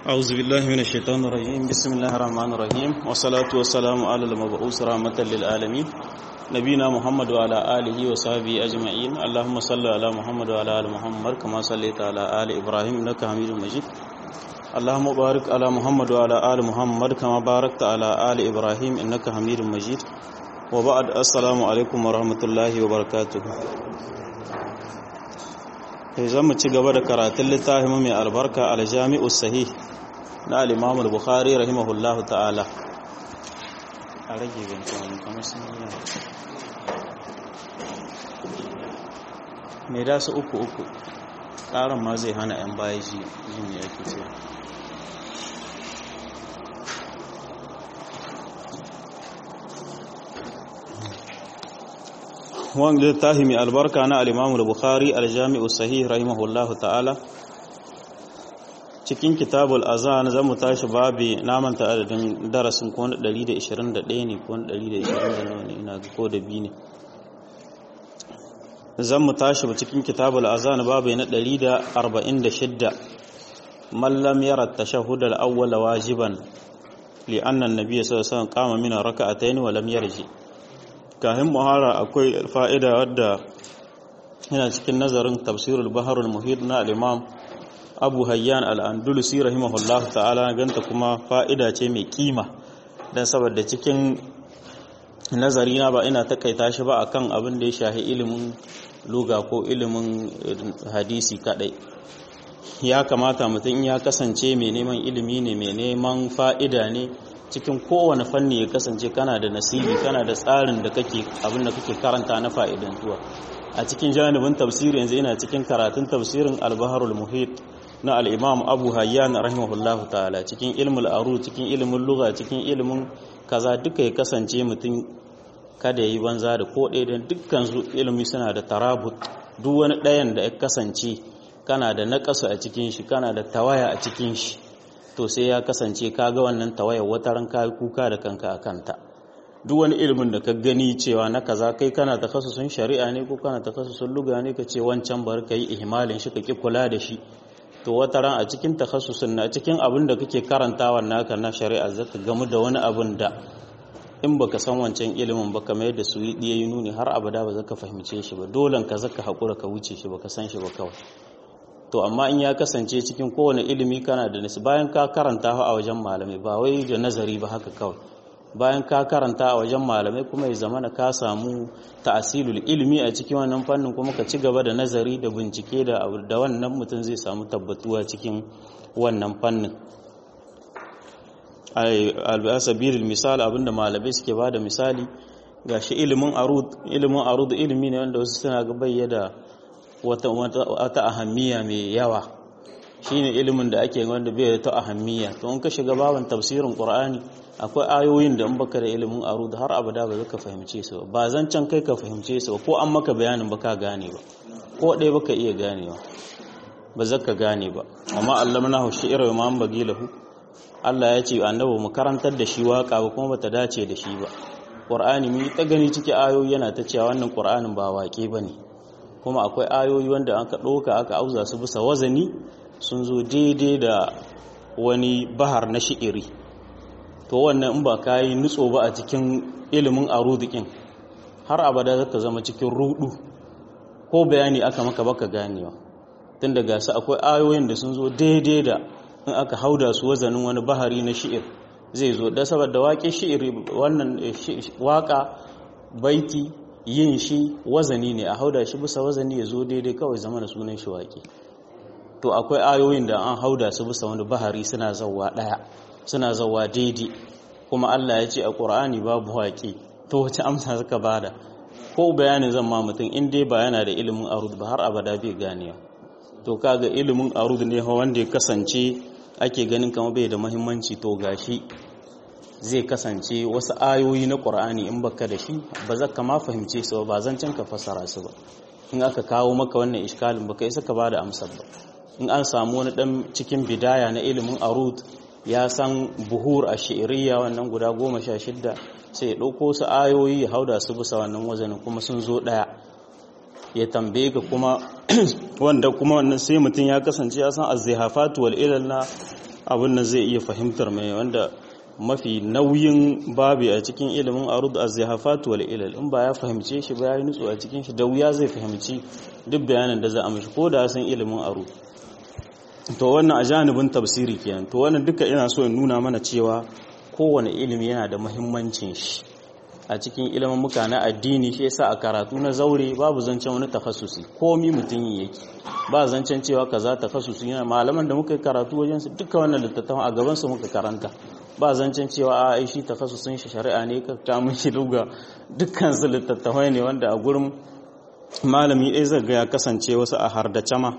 أعوذ بالله من الشيطان الرجيم بسم الله الرحمن الرحيم والصلاة والسلام على المبعوث رحمة للعالمين نبينا محمد وعلى آله وصحبه أجمعين اللهم صل على محمد وعلى آل محمد كما صليت على آل إبراهيم إنك حميد مجيد اللهم بارك على محمد وعلى آل محمد كما باركت على آل إبراهيم إنك حميد مجيد وبعد السلام عليكم ورحمة الله وبركاته zan mu ci gaba da karatun littafin mai albarka aljami'u sahih na al-imam al-bukhari rahimahullahu ta'ala a rage bincin kamar sun yi mai da su uku uku ƙaran ma zai hana 'yan baya ji jin ya ke ce wanda littafi mai albarka na al-imam al-bukhari al-jami'u sahih rahimahullahu ta'ala cikin kitabul azan zamu tashi babi namanta adadin darasin ko na 121 ne ko na 120 ne ina ga ko da bi ne zamu tashi cikin kitabul azan babi na 146 man lam yara tashahhud al-awwal wajiban li anna an-nabiy sallallahu alaihi wasallam qama min rak'atayn wa lam yarji kahin muhara akwai fa'ida wadda yana cikin nazarin tafsirul baharul muhit na al-imam abu hayyan al'andulusi rahimahullah ta'ala ganta kuma fa'ida ce mai kima don saboda cikin nazari na ba ina takaita shi ba akan abin da ya shahi ilimin luga ko ilimin hadisi kadai ya kamata mutum ya kasance mai neman ilimi ne mai neman fa'ida ne cikin kowane fanni ya kasance kana da nasibi kana da tsarin da kake abin da kake karanta na fa'idantuwa a cikin janibin tafsiri yanzu ina cikin karatun tafsirin al-baharul muhit na al'imam abu hayyan rahimahullahu ta'ala cikin ilmul aru cikin ilimin luga cikin ilimin kaza duka ya kasance mutum kada ya yi banza da ko ɗaya don dukkan su ilimi suna da tarabut duk wani ɗayan da ya kasance kana da naƙasu a cikin shi kana da tawaya a cikin shi to sai ya kasance ka ga wannan tawaya wata ran ka kuka da kanka a kanta duk wani ilimin da ka gani cewa na kaza kai kana takasusun shari'a ne ko kana takasusun luga ne ka ce wancan bar ka yi ihmalin shi ka ki kula da shi to wata ran a cikin takhassusin na cikin abin da kake karantawa naka na shari'a zaka gamu da wani abin da in baka san wancan ilimin ba kamar yadda su yi yi nuni har abada ba zaka fahimce shi ba dolan ka zaka hakura ka wuce shi baka san shi ba kawai to amma in ya kasance cikin kowane ilimi kana da nasi bayan ka karanta a wajen malamai ba wai da nazari ba haka kawai bayan ka karanta a wajen malamai kuma ya zama ka samu ta'asilul ilmi a cikin wannan fannin kuma ka ci gaba da nazari da bincike da da wannan mutum zai samu tabbatuwa cikin wannan fannin al-asabilil misal abinda malamai suke bada misali gashi ilimin arud ilimin arud ilimi ne wanda wasu suna ga bayyana wata wata ahammiya mai yawa shine ilimin da ake wanda bai da ta ahammiya to in ka shiga baban tafsirin qur'ani akwai ayoyin da in baka da ilimin aro da har abada ba zaka fahimce su ba zancan kai ka fahimce su ko an maka bayanin baka gane ba ko ɗaya baka iya ganewa ba zaka gane ba amma allamnahu shi'ra wa man bagilahu Allah ya ce annabi mu karantar da shi waka ba kuma bata dace da shi ba Qur'ani mu ta gani ciki ayoyi yana ta cewa wannan Qur'anin ba waƙe bane kuma akwai ayoyi wanda aka ɗauka aka auza su bisa wazani sun zo daidai da wani bahar na shi'iri to wannan in ba ka yi nutso ba a cikin ilimin arudikin har abada zaka zama cikin rudu ko bayani aka maka baka ganewa tun daga su akwai ayoyin da sun zo daidai da in aka hauda su wazanin wani bahari na shi'ir zai zo da saboda waƙe shi'iri wannan waƙa baiti yin shi wazani ne a hauda shi bisa wazani ya zo daidai kawai zama da sunan shi waƙe to akwai ayoyin da an hauda su bisa wani bahari suna zauwa ɗaya suna zauwa daidai kuma Allah ya ce a ƙur'ani babu waƙe to wace amsa suka bada ko bayanin zan ma mutum in dai ba yana da ilimin arud ba har abada bai ganewa to kaga ilimin arud ne wanda ya kasance ake ganin kama bai da muhimmanci to gashi zai kasance wasu ayoyi na ƙur'ani in baka da shi ba za ka ma fahimce su ba zan can ka fasara su ba in aka kawo maka wannan iskalin baka isa ka bada amsar ba in an samu wani dan cikin bidaya na ilimin arud ya san buhur a shi'iriya wannan guda goma sha shidda sai ya ɗauko su ayoyi ya hauda su bisa wannan wazanin kuma sun zo ɗaya ya tambaye ka kuma wanda kuma wannan sai mutum ya kasance ya san az-zihafatu wal ilal na abin nan zai iya fahimtar mai wanda mafi nauyin babi a cikin ilimin arud az-zihafat wal ilal in ba ya fahimce shi ba ya nutsu a cikin shi da wuya zai fahimci duk bayanin da za a mishi ko da san ilimin arud to wannan a janibin tafsiri kenan to wannan duka ina so in nuna mana cewa kowane ilimi yana da muhimmancin shi a cikin ilimin muka na addini shi yasa a karatu na zaure babu zancen wani takhassusi komi mutum yake ba zancen cewa kaza takhassusi yana malaman da muka yi karatu wajen su duka wannan littattafan a gaban su muka karanta ba zancen cewa a ai shi takhassusin shi shari'a ne ka ta mun shi duga dukkan su littattafai ne wanda a gurin malami ɗaya zai ga ya kasance wasu a hardace ma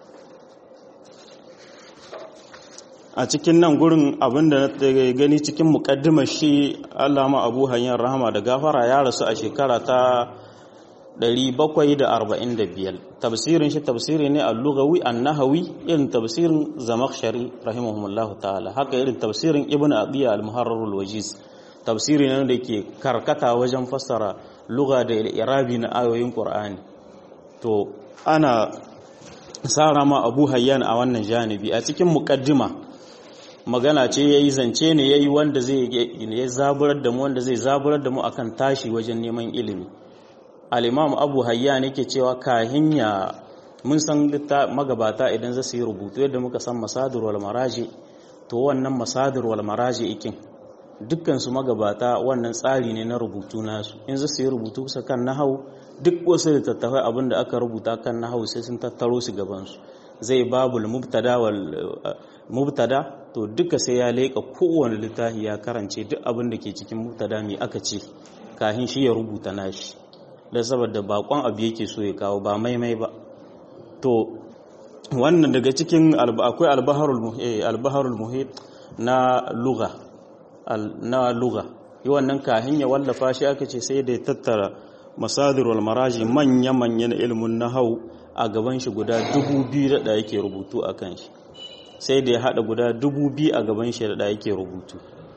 a cikin nan gurin abinda na gani cikin mukaddimar shi allama abu hanyar rahama da gafara ya rasu a shekara ta 745 tafsirin shi tafsiri ne al-lughawi an-nahawi irin tafsirin zamakhshari rahimahumullah ta'ala haka irin tafsirin ibn adiya al-muharrar al-wajiz tafsiri ne da ke karkata wajen fassara lugha da irabi na ayoyin qur'ani to ana sara ma abu hayyan a wannan janibi a cikin mukaddima magana ce ya yi zance ne ya yi wanda zai ya zaburar da mu wanda zai zaburar da mu akan tashi wajen neman ilimi al'imam abu hayya ne ke cewa kahin ya mun san magabata idan za su yi rubutu yadda muka san masadur wal maraji to wannan masadur wal maraji ikin dukkan su magabata wannan tsari ne na rubutu nasu in za su yi rubutu su kan nahau duk wasu littattafai abin da aka rubuta kan nahau sai sun tattaro su gabansu zai babul mubtada wal mubtada to duka sai ya leƙa kowane littafi ya karance duk abin da ke cikin mubtada mai aka ce kahin shi ya rubuta nashi da saboda bakon abu yake so ya kawo ba maimai ba to wannan daga cikin akwai albaharul muhit na luga na luga yi wannan kahin ya wallafa shi aka ce sai da ya tattara masadir wal maraji manya-manya na ilimin nahau a gaban shi guda dubu biyu da yake rubutu a kan shi sai da ya haɗa guda dubu biyu a gaban shi da yake rubutu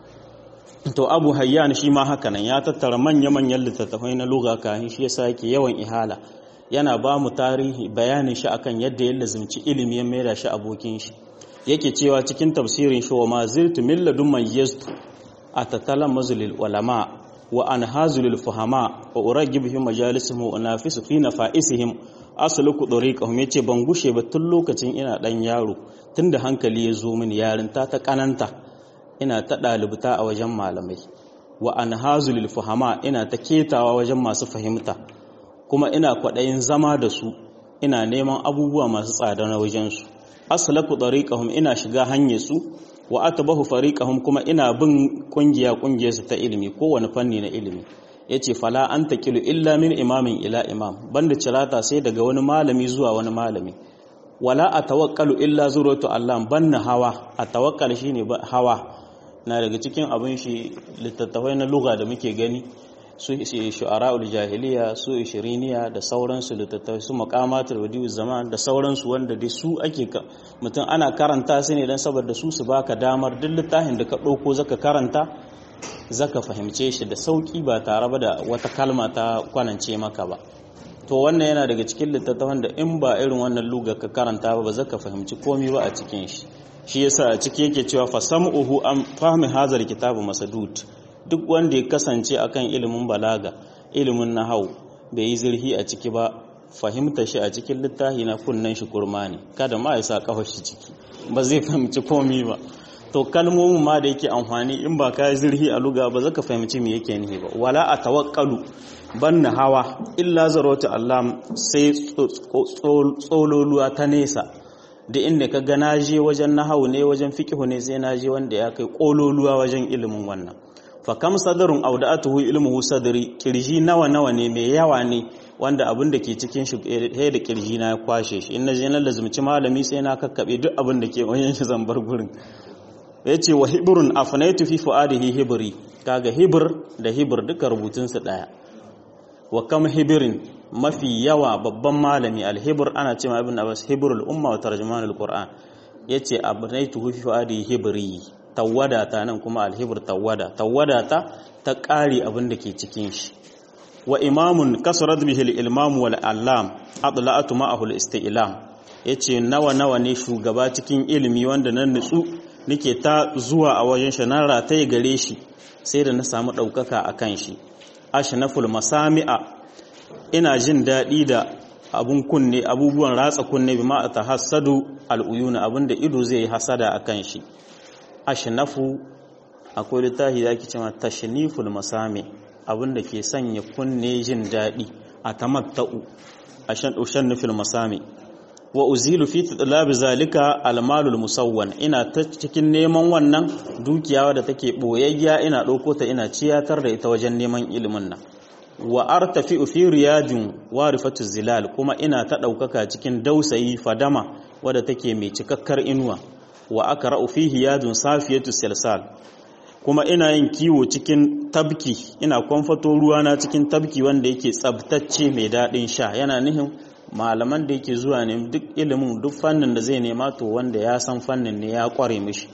to abu hayyan shi ma haka nan ya tattara manya-manyan littattafai na luga kayan shi yasa yake yawan ihala yana ba mu tarihi bayanin shi akan yadda ya lazimci ilimi ya maida shi abokin shi yake cewa cikin tafsirin shi wa ma zirtu min ladun mayyastu atatalan mazulil ulama wa anhazulil fuhama wa uragib fi majalisihim wa unafisu fi nafaisihim asluku dariqahum yace ban gushe ba tun lokacin ina dan yaro tunda hankali ya zo mini yarinta ta kananta ina ta dalibta a wajen malamai wa anhazulil fuhama ina ta ketawa wajen masu fahimta kuma ina kwadayin zama da su ina neman abubuwa masu tsada na wajen su aslaku dariqahum ina shiga hanyar su wa atbahu fariqahum kuma ina bin kungiya kungiyar su ta ilimi kowane fanni na ilimi yace fala an taqilu illa min imamin ila imam banda cirata sai daga wani malami zuwa wani malami wala atawakkalu illa zuratu allah banna hawa atawakkal shine hawa na daga cikin abin shi littattafai na lugha da muke gani su shu'ara'ul jahiliya su ishiriniya da sauransu littattafai su maqamatul wadi'uz zaman da sauransu wanda dai su ake mutum ana karanta su ne dan saboda su su baka damar duk littafin da ka dauko zaka karanta zaka fahimce shi da sauki ba tare ba da wata kalma ta kwanance maka ba to wannan yana daga cikin littattafan da in ba irin wannan luga ka karanta ba ba zaka fahimci komai ba a cikin shi shi yasa a ciki yake cewa fasam'uhu am fahmi hazal kitabu masadud duk wanda ya kasance akan ilimin balaga ilimin nahau bai yi zirhi a ciki ba fahimta shi a cikin littafi na kunnan shi kurma ne kada ma ya sa kafar shi ciki ba zai fahimci komai ba to kalmomin ma da yake amfani in ba ka yi zirhi a luga ba zaka fahimci me yake nihi ba wala a tawakkalu banna hawa illa zarautu Allah sai tsololuwa ta nesa da inda ka ga na je wajen nahawu ne wajen fiqhu ne sai na je wanda ya kai kololuwa wajen ilimin wannan fa kam sadarun auda'atuhu ilmuhu sadri kirji nawa nawa ne mai yawa ne wanda abin da ke cikin shi he da kirji na ya kwashe shi in na je na lazumci malami sai na kakkabe duk abin da ke wajen shi zambar gurin yace wa hibrun afnaitu fi fuadihi hibri kaga hibr da hibr duka rubutun su daya wa kam hibirin mafi yawa babban malami alhibr ana cewa ibn abbas hibrul umma wa tarjumanul qur'an yace abnaitu fi fuadihi hibri tawada ta nan kuma alhibir tawada tawada ta ta ƙari abin da ke cikin shi wa imamun kasurat bihi al-ilmam wal allam adla'atu ma'ahu al-isti'lam yace nawa nawa ne shugaba cikin ilimi wanda nan nutsu nake ta zuwa a wajen shi na rataye gare shi sai da na samu ɗaukaka a kan shi ashnaful masami'a ina jin daɗi da abun kunne abubuwan ratsa kunne bi ma ta hasadu al'uyuna abinda ido zai yi hasada a kan shi ashnafu akwai littafi da ake cewa tashniful masami abinda ke sanya kunne jin daɗi a tamatta'u ashan nufil masami wa uzilu fi talabi zalika almalul musawwan ina ta cikin neman wannan dukiya da take boyayya ina ɗauko ta ina ciyatar da ita wajen neman ilimin nan wa artafi fi riyadin warifatu zilal kuma ina ta ɗaukaka cikin dausayi fadama wadda take mai cikakkar inuwa wa aka fi hiyadun safiyatu silsal kuma ina yin kiwo cikin tabki ina kwamfato ruwana cikin tabki wanda yake tsabtacce mai daɗin sha yana nihin malaman da yake zuwa ne duk ilimin duk fannin da zai nema to wanda ya san fannin ne ya kware mishi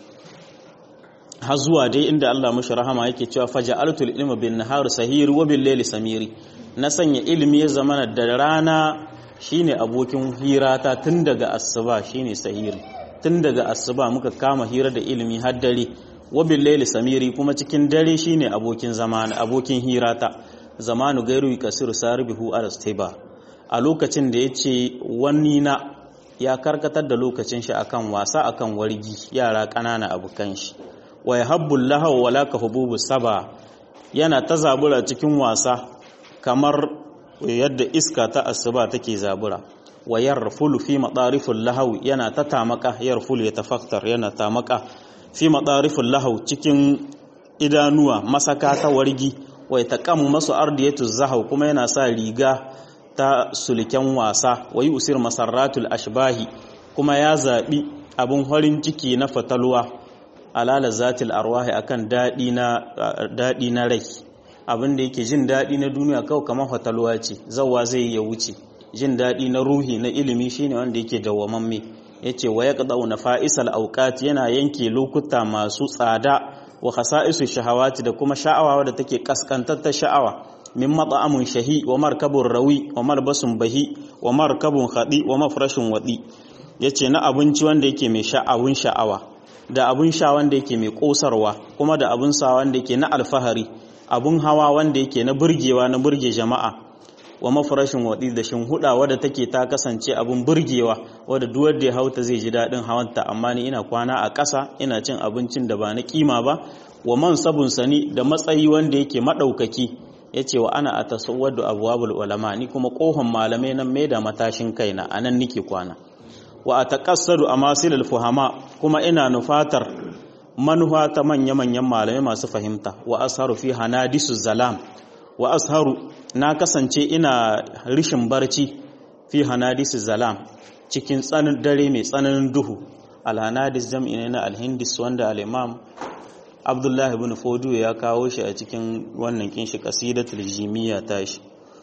har zuwa dai inda Allah mashi rahama yake cewa faja'altul ilma bin nahar sahir wa bil layli samiri na sanya ilimi ya zama da rana shine abokin hirata tun daga asuba shine sahiri tun daga asuba muka kama hira da ilimi har dare wa bil layli samiri kuma cikin dare shine abokin zamana abokin hirata zamanu gairu kasiru saribihu arastiba a lokacin da yace wani na ya karkatar da lokacin shi akan wasa akan wargi yara ƙanana abukan shi wa yahabbu lahaw wala ka hububu saba yana ta zabura cikin wasa kamar yadda iska ta asuba take zabura wa yarfulu fi madariful lahaw yana ta tamaka yarfulu ya tafaktar yana tamaka fi madariful lahaw cikin idanuwa masaka ta wargi wa yataqam masu ardiyatu zahaw kuma yana sa riga ta sulken wasa wa usir masarratul ashbahi kuma ya zabi abun horin ciki na fatalwa alala zatil arwahi akan dadi na dadi na rai abin da yake jin dadi na duniya kawai kamar fatalwa ce zawwa zai ya wuce jin dadi na ruhi na ilimi shine wanda yake dawwamamme yace wa yaqda'u nafa'isal awqat yana yanke lokuta masu tsada wa khasa'isu shahawati da kuma sha'awa da take kaskantar ta sha'awa min mat'amun shahi wa markabun rawi wa malbasun bahi wa markabun khadi wa mafrashin wadi yace na abinci wanda yake mai sha'awun sha'awa da abun sha wanda yake mai kosarwa kuma da abun sa wanda yake na alfahari abun hawa wanda yake na burgewa na burge jama'a wa mafarashin waɗi da huda wadda take ta kasance abun burgewa wadda duwar da ya hauta zai ji daɗin hawanta amma ni ina kwana a ƙasa ina cin abincin da ba na kima ba wa man sabun sani da matsayi wanda yake maɗaukaki ya ce wa ana a tasawwadu abuwabul ulama ni kuma ƙohon malamai nan mai da matashin kaina a nan nike kwana wa a taƙassadu a masilul fuhama kuma ina nufatar manufa ta manya-manyan malamai masu fahimta wa asharu fi hanadisu zalam wa asharu na kasance ina rishin barci fi hanadisu zalam cikin tsanin dare mai tsananin duhu alhanadis jam'i ne na alhindis wanda al'imam abdullahi bin fodu ya kawo shi a cikin wannan kinshi kasidatul jimiyya tashi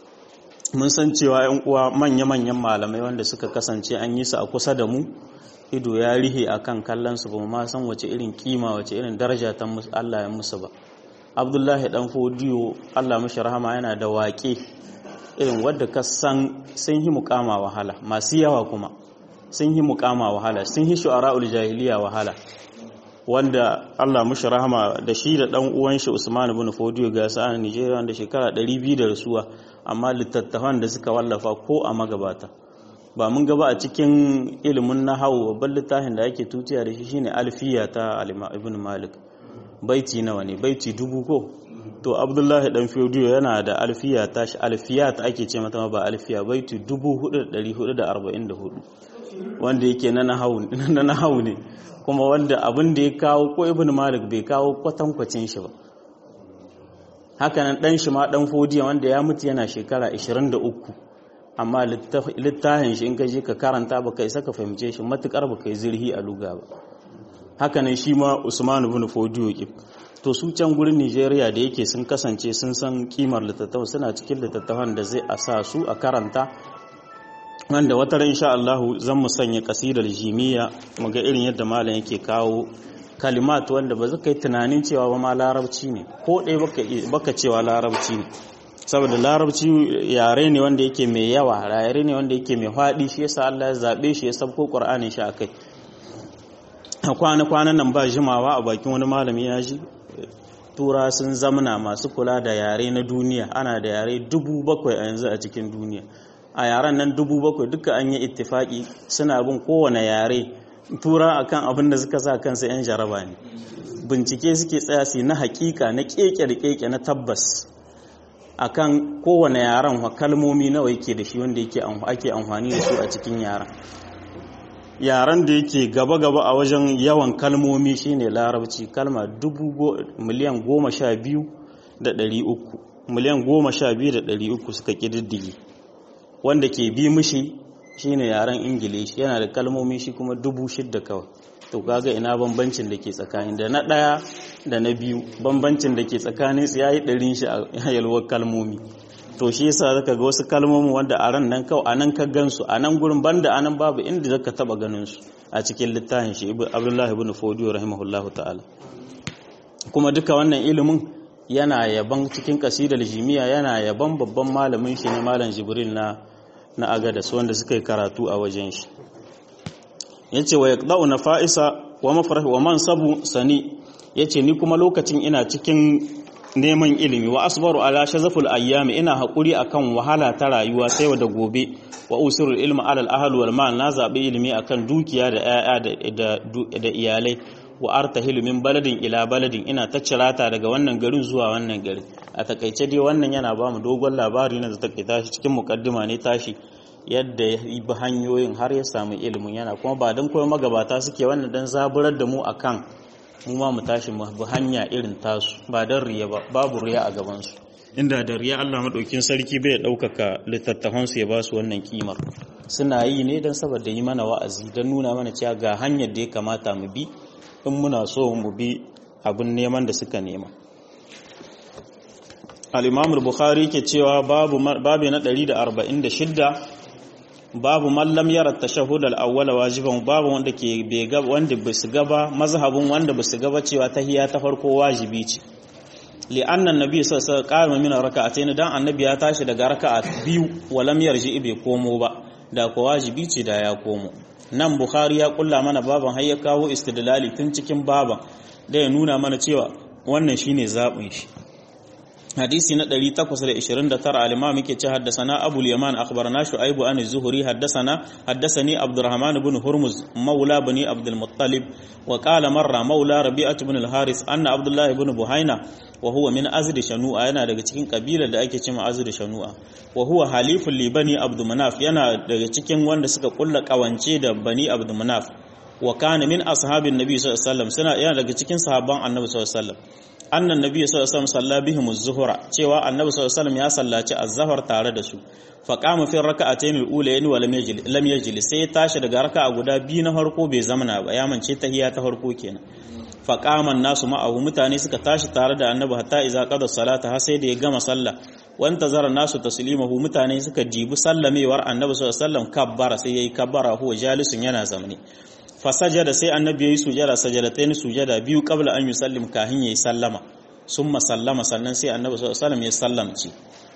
mun san cewa yan uwa manya-manyan malamai wanda suka kasance an yi su a kusa da mu ido ya rihe akan kallon su ba ma san wace irin kima wace irin daraja ta Allah ya musu ba abdullahi dan fodiyo allah mashi rahama yana da waƙe irin wadda ka san sun yi mukama wahala masu yawa kuma sun yi mukama wahala sun yi shu'ara'ul jahiliya wahala wanda allah mashi rahama da shi da dan uwan shi usman ibn fodiyo ga sa a nigeria wanda shekara 200 da rasuwa amma littattafan da suka wallafa ko a magabata ba mun gaba a cikin ilimin nahawu babban littafin da ake tutiya da shi shine alfiya ta ibn malik baiti nawa ne baiti dubu ko to abdullahi dan fiodiyo yana da alfiya tashi alfiya ta ake ce mata ba alfiya baiti dubu hudu da dari hudu da arba'in da hudu wanda yake na nahawu ne kuma wanda abin da ya kawo ko ibn malik bai kawo kwatankwacin shi ba hakanan dan shi ma dan fodiya wanda ya mutu yana shekara 23 amma littafin shi in ka je ka karanta ba kai saka fahimce shi matukar ba kai zirhi a luga ba hakanan shi ma Usman ibn Fodiyo ke to su can gurin Nigeria da yake sun kasance sun san kimar littattafan suna cikin littattafan da zai a sa su a karanta wanda wata ran insha Allah zan mu sanya kasidar jimiya mu ga irin yadda malam yake kawo kalimat wanda ba zaka yi tunanin cewa ba ma larabci ne ko ɗaya baka baka cewa larabci ne saboda larabci yare ne wanda yake mai yawa yare ne wanda yake mai faɗi shi yasa Allah ya zabe shi ya sabko Qur'anin shi akai kwana-kwanan nan ba jimawa a bakin wani malami ya ji tura sun zamana masu kula da yare na duniya ana da yare dubu bakwai a yanzu a cikin duniya a yaren nan dubu bakwai duka an yi ittifaki suna bin kowane yare tura akan abin da suka sa kansa 'yan jaraba ne bincike suke tsaya su na hakika na keke da keke na tabbas akan kowane yaren kalmomi nawa yake da shi wanda yake ake amfani da su a cikin yaren yaren da yake gaba-gaba a wajen yawan kalmomi shine larabci kalma miliyan goma sha biyu da ɗari uku miliyan goma sha biyu da ɗari uku suka ƙididdige wanda ke bi mishi shine yaren ingilishi yana da kalmomi shi kuma dubu shidda kawai to kaga ina bambancin da ke tsakanin da na ɗaya da na biyu bambancin da ke tsakanin su yayi ɗarin shi a yalwar kalmomi to shi yasa zaka ga wasu kalmomin wanda a ran nan kawai anan ka gansu a nan gurin banda anan babu inda zaka taba ganin su a cikin littafin shi Abdullahi ibn Fodiyo rahimahullahu ta'ala kuma duka wannan ilimin yana yaban cikin kasidar jimiya yana yaban babban malamin shi ne malam Jibril na na Agadas wanda suka yi karatu a wajen shi yace wa yaqda'u nafa'isa wa mafrah wa mansabu sani yace ni kuma lokacin ina cikin neman ilimi wa asbaru ala shazaful ayyami ina hakuri akan wahala ta rayuwa sai da gobe wa usirul ilma ala al wal mal na zabi ilimi akan dukiya da yaya da da iyalai wa artahilu min baladin ila baladin ina ta cirata daga wannan garin zuwa wannan gari a takaice dai wannan yana ba mu dogon labari na da takaita shi cikin mukaddima ne tashi yadda ya bi hanyoyin har ya samu ilimin yana kuma ba don koyo magabata suke wannan dan zaburar da mu akan mu ma mu tashi mu bi hanya irin tasu ba don riya ba babu riya a gabansu inda da riya Allah madaukin sarki bai ɗaukaka littattafansu ya ba su wannan kimar suna yi ne don saboda yi mana wa'azi don nuna mana cewa ga hanyar da ya kamata mu bi in muna so mu bi abin neman da suka nema al-imam al-bukhari ke cewa babu babu na 146 babu mallam yara tashahhud al-awwal wajiban babu wanda ke bai ga wanda basu gaba mazhabin wanda basu gaba cewa tahiyya ta farko wajibi ce li anna annabi sallallahu alaihi wasallam qama min raka'atayn dan annabi ya tashi daga raka'a biyu walam yarji bai komo ba da ko wajibi ce da ya komo nan bukhari ya kulla mana baban har ya kawo istidlali tun cikin baban da ya nuna mana cewa wannan shine zabin shi hadisi na 829 al-imam yake ce haddathana abul yaman akhbarana shu'aib an az-zuhri haddathana haddathani abdurrahman ibn hurmuz maula bani abdul muttalib wa qala marra maula rabi'ah ibn al-haris anna abdullah ibn buhaina wa huwa min azd shanu'a yana daga cikin kabilar da ake cewa azd shanu'a wa huwa halifun li bani abd manaf yana daga cikin wanda suka kulla kawance da bani abd manaf wa kana min ashabin nabi sallallahu alaihi wasallam suna yana daga cikin sahabban annabi sallallahu alaihi wasallam annan nabi sallallahu alaihi wasallam salla bihim az-zuhra cewa annabi sallallahu alaihi wasallam ya sallaci az-zuhr tare da su fa qama fi rak'atayn al-ulayn wa lam yajlis lam yajlis sai tashi daga raka'a guda biyu na farko bai zamana ba ya mance tahiyya ta farko kenan fa qama nasu ma'ahu mutane suka tashi tare da annabi hatta idza qada salata har sai da ya gama sallah wanta zara nasu taslimahu mutane suka jibi sallamewar annabi sallallahu alaihi wasallam kabbara sai yayi kabbara huwa jalisun yana zamani fasajada sai annabi yayi sujada sajadatain sujada biyu qabla an yusallim kahin yayi sallama summa sallama sannan sai annabi sallallahu alaihi wasallam ya sallamci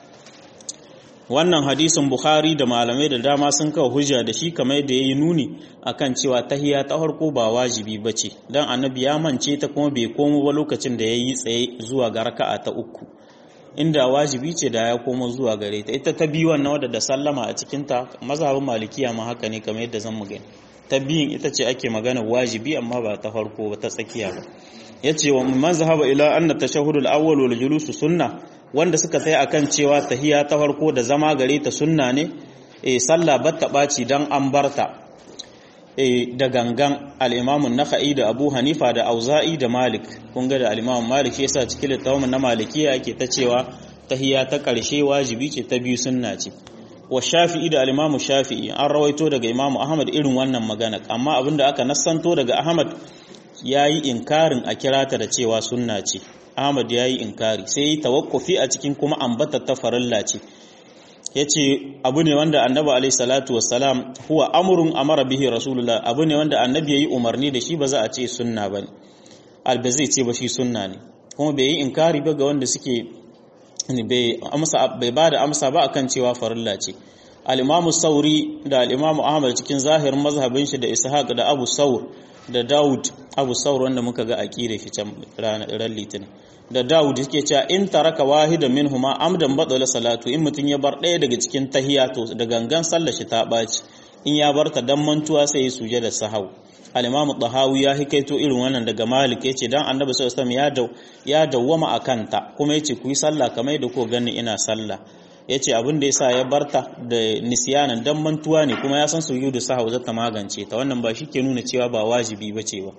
wannan hadisin bukhari da malamai da dama sun kawo hujja da shi kamar da yayi nuni akan cewa tahiyya ta farko ba wajibi bace dan annabi ya mance ta kuma bai komo ba lokacin da yayi tsaye zuwa ga raka'a ta uku inda wajibi ce da ya komo zuwa gare ta ita ta biyu wannan wadda da sallama a cikin ta mazhabin malikiya ma haka ne kamar yadda zan mu gani ta biyun ita ce ake magana wajibi amma ba ta farko ba ta tsakiya ba yace wa man zahaba ila anna tashahhud al-awwal wal julus sunna wanda suka tsaya akan cewa tahiya ta farko da zama gare ta sunna ne eh sallah batta baci dan an barta eh da gangan al-imam an-nakhai da Abu Hanifa da Auza'i da Malik kun ga da al-imam Malik yasa cikin littafin na Malikiya yake ta cewa tahiya ta karshe wajibi ce ta biyu sunna ce wa shafi'i da alimamu shafi'i an rawaito daga imamu ahmad irin wannan magana amma abinda aka nassanto daga ahmad ya yi inkarin a kirata da cewa sunna ce ahmad ya yi inkari sai yi tawakkufi a cikin kuma ambata ta farilla ce ya ce abu ne wanda annabi alaihi salatu wassalam huwa amurun amara bihi rasulullah abu ne wanda annabi ya yi umarni da shi ba za a ce sunna ba ne alba zai ce ba shi sunna ne kuma bai yi inkari ba ga wanda suke bai ba da amsa ba akan cewa farilla ce al-imamu sauri da al-imamu ahmad cikin zahirin mazhabin shi da ishaq da abu saur da daud abu saur wanda muka ga aqida shi can ranar litinin da daud yake cewa in taraka wahida minhuma amdan badala salatu in mutun ya bar ɗaya daga cikin tahiyya to da gangan sallar shi ta baci in ya barta dan mantuwa sai ya suje da sahau al-imam tahawi ya hikaito irin wannan daga malik yace dan annabi sallallahu alaihi wasallam ya ya dawwama akanta kuma yace ku yi sallah kamar da ko gani ina sallah yace abin da yasa ya barta da nisyanan dan mantuwa ne kuma ya san sujudu sahau zata magance ta wannan ba shi ke nuna cewa ba wajibi bace ba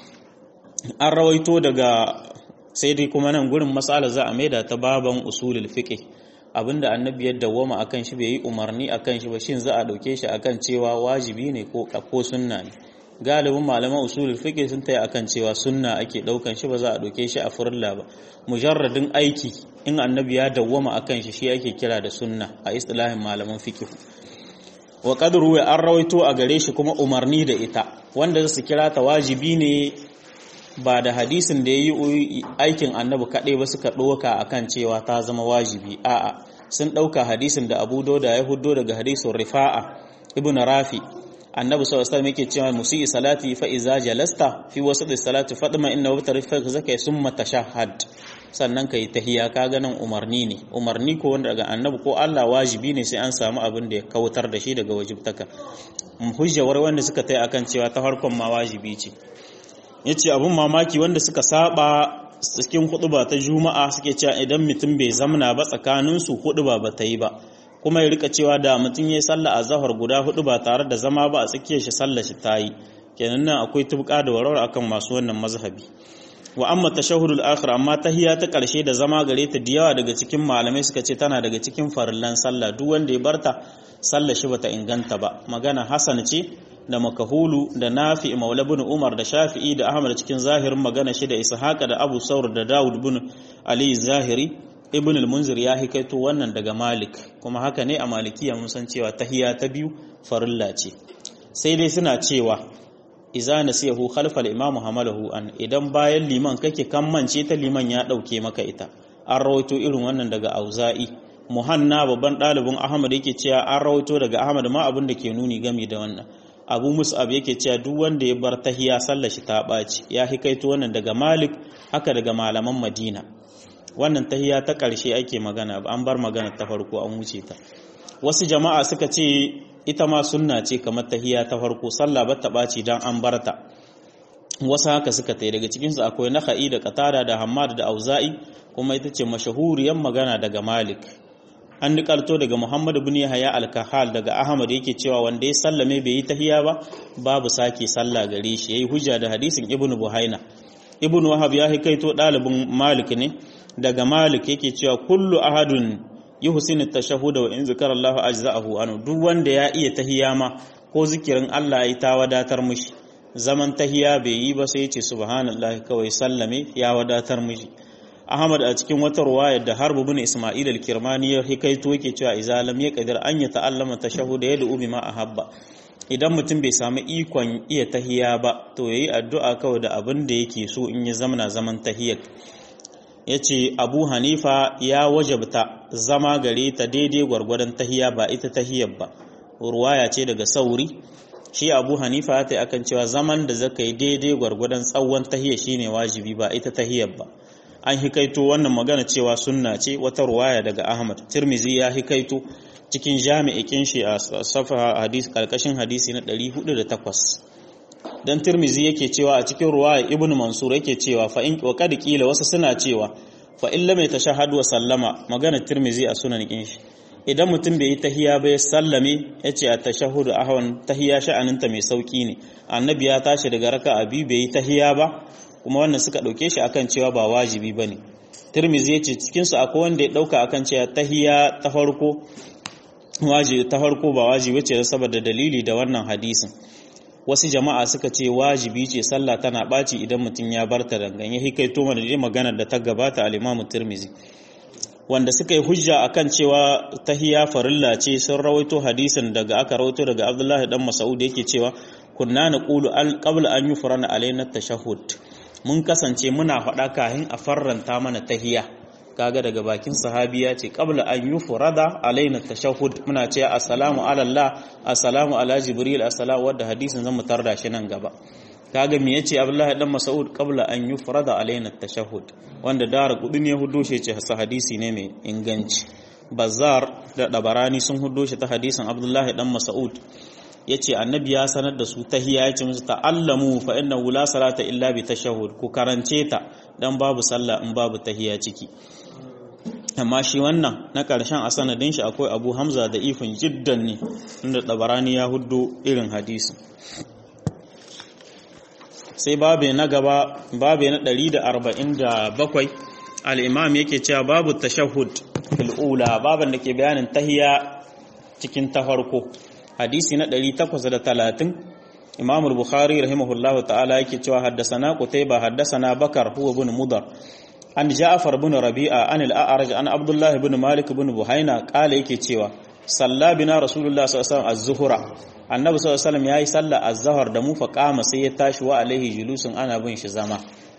an rawaito daga sai dai kuma nan gurin mas'ala za a maida ta baban usulul fiqh abinda annabi ya dawwama akan shi bai yi umarni akan shi ba shin za a dauke shi akan cewa wajibi ne ko ko sunna ne galibin malaman usulul fiqh sun tayi akan cewa sunna ake daukan shi ba za a dauke shi a furilla ba mujarradin aiki in annabi ya dawwama akan shi shi ake kira da sunna a istilahin malaman fiqh wa qadru wa an rawaito a gare shi kuma umarni da ita wanda su kira ta wajibi ne ba da hadisin da ya yi aikin annabi kaɗai ba suka ɗoka a kan cewa ta zama wajibi a'a sun ɗauka hadisin da abu dauda ya hudo daga hadisin rifa'a ibn rafi annabi sallallahu alaihi wasallam yake cewa musii salati fa iza jalasta fi wasat salati fadma inna wa tarfa zaka summa tashahhad sannan kai tahiyya ka ganin umarni ne umarni ko wanda daga annabi ko Allah wajibi ne sai an samu abin da ya kautar da shi daga wajibtaka hujjawar wanda suka tai akan cewa ta farkon ma wajibi ce ya ce abin mamaki wanda suka saba cikin huduba ta juma'a suke cewa idan mutum bai zamna ba tsakaninsu huduba ba ta yi ba kuma ya rika cewa da mutum ya yi sallah a zahar guda hudu ba tare da zama ba a tsakiyar shi sallah shi ta yi kenan nan akwai tubka da warware akan masu wannan mazhabi wa amma tashahhudul akhir amma tahiyya ta karshe da zama gare ta da yawa daga cikin malamai suka ce tana daga cikin farillan sallah duk wanda ya barta sallah shi bata inganta ba magana hasan ce da makahulu da nafi maula bin umar da shafi'i da ahmad cikin zahirin magana shi da ishaqa da abu saur da dawud bin ali zahiri ibn al-munzir ya hikaito wannan daga malik kuma haka ne a malikiya mun san cewa tahiyya ta biyu farilla ce sai dai suna cewa iza nasiyahu khalfa al-imam hamalahu an idan bayan liman kake kammance ta liman ya dauke maka ita an rawaito irin wannan daga auza'i muhanna babban ɗalibin ahmad yake cewa an rawaito daga ahmad ma abin da ke nuni game da wannan abu mus'ab yake cewa duk wanda ya bar tahiya sallar shi ta ɓaci ya hikaito wannan daga malik haka daga malaman madina wannan tahiya ta ƙarshe ake magana an bar magana ta farko an wuce ta wasu jama'a suka ce ita ma sunna ce kamar tahiya ta farko sallah ba ta ɓaci dan an bar ta wasu haka suka tai daga cikinsu akwai naka'i da qatada da hammad da auza'i kuma ita ce mashahuriyar magana daga malik an nikalto daga Muhammad ibn Yahya al-Kahal daga Ahmad yake cewa wanda ya sallame bai yi tahiya ba babu sake sallah gare shi yayi hujja da hadisin Ibn Buhaina Ibn Wahab ya hikaito dalibin Malik ne daga Malik yake cewa kullu ahadun yuhsinu at-tashahhud wa in zakara Allah ajza'ahu anu duk wanda ya iya tahiya ma ko zikirin Allah ya ta wadatar mishi zaman tahiya bai yi ba sai ya ce subhanallahi kawai sallame ya wadatar mishi Ahmad a cikin wata ruwaya da Harb ibn Isma'il al-Kirmani ya hikaito yake cewa idza lam yaqdir an ya ta'allama tashahhud yad'u bima ahabba idan mutum bai samu ikon iya tahiya ba to yayi addu'a kawai da abin da yake so in ya zamana zaman tahiyar yace Abu Hanifa ya wajabta zama gare ta daidai gwargwadon tahiya ba ita tahiyar ba ruwaya ce daga Sauri shi Abu Hanifa ya ta akan cewa zaman da zaka yi daidai gwargwadon tsawon tahiyya shine wajibi ba ita tahiyar ba an hikaito wannan magana cewa sunna ce wata ruwaya daga Ahmad Tirmizi ya hikaito cikin jami'ikin shi a safa hadis karkashin hadisi na 408 dan Tirmizi yake cewa a cikin ruwaya Ibn Mansur yake cewa fa in wa kad kila wasu suna cewa fa in lam yatashahhadu wa sallama magana Tirmizi a sunan kin shi idan mutum bai yi tahiya bai sallame yace a tashahhudu ahwan tahiya sha'aninta mai sauki ne annabi ya tashi daga raka'a biyu bai yi tahiya ba kuma wannan suka ɗauke shi akan cewa ba wajibi ba ne tirmizi ya ce cikinsu akwai wanda ya ɗauka akan cewa tahiya ta farko ta farko ba wajibi ce saboda dalili da wannan hadisin wasu jama'a suka ce wajibi ce sallah tana ɓaci idan mutum ya bar ta dangan ya hikaito mana dai maganar da ta gabata al-imamu tirmizi wanda suka yi hujja akan cewa tahiya farilla ce sun rawaito hadisin daga aka rawaito daga abdullahi dan mas'ud yake cewa kunna naqulu qabla an yufrana alaina tashahhud mun kasance muna faɗa kahin a farranta mana tahiya kaga daga bakin sahabi ya ce qabla an yufrada alaina tashahhud muna ce assalamu ala Allah assalamu ala jibril assalamu wadda hadisin zan mutar da shi nan gaba kaga me yace Abdullahi dan Mas'ud qabla an yufrada alaina tashahhud wanda dara kudin ya hudo shi ce hadisi ne mai inganci Bazzar da Dabarani sun hudo shi ta hadisin Abdullahi dan Mas'ud yace annabi ya sanar da su tahiyya yace musu ta'allamu fa innahu la salata illa bi tashahhud ku karance ta dan babu sallah in babu tahiyya ciki amma shi wannan na ƙarshen a sanadin shi akwai abu hamza da ifin jiddan ne inda ɗabarani ya hudu irin hadisi sai babe na gaba babe na 147 al'imam yake cewa babu tashahud fil'ula baban da ke bayanin tahiya cikin ta farko hadisi na 830 imam al-bukhari rahimahullahu ta'ala yake cewa haddasana qutayba haddasana bakar huwa ibn mudar an ja'far ibn rabi'a an al-a'raj an abdullah ibn malik ibn buhaina kala yake cewa salla bina rasulullah sallallahu alaihi wasallam az-zuhra annabi sallallahu alaihi wasallam yayi salla az-zuhr da mu fa qama sai ya tashi wa alaihi julusun ana bin shi zama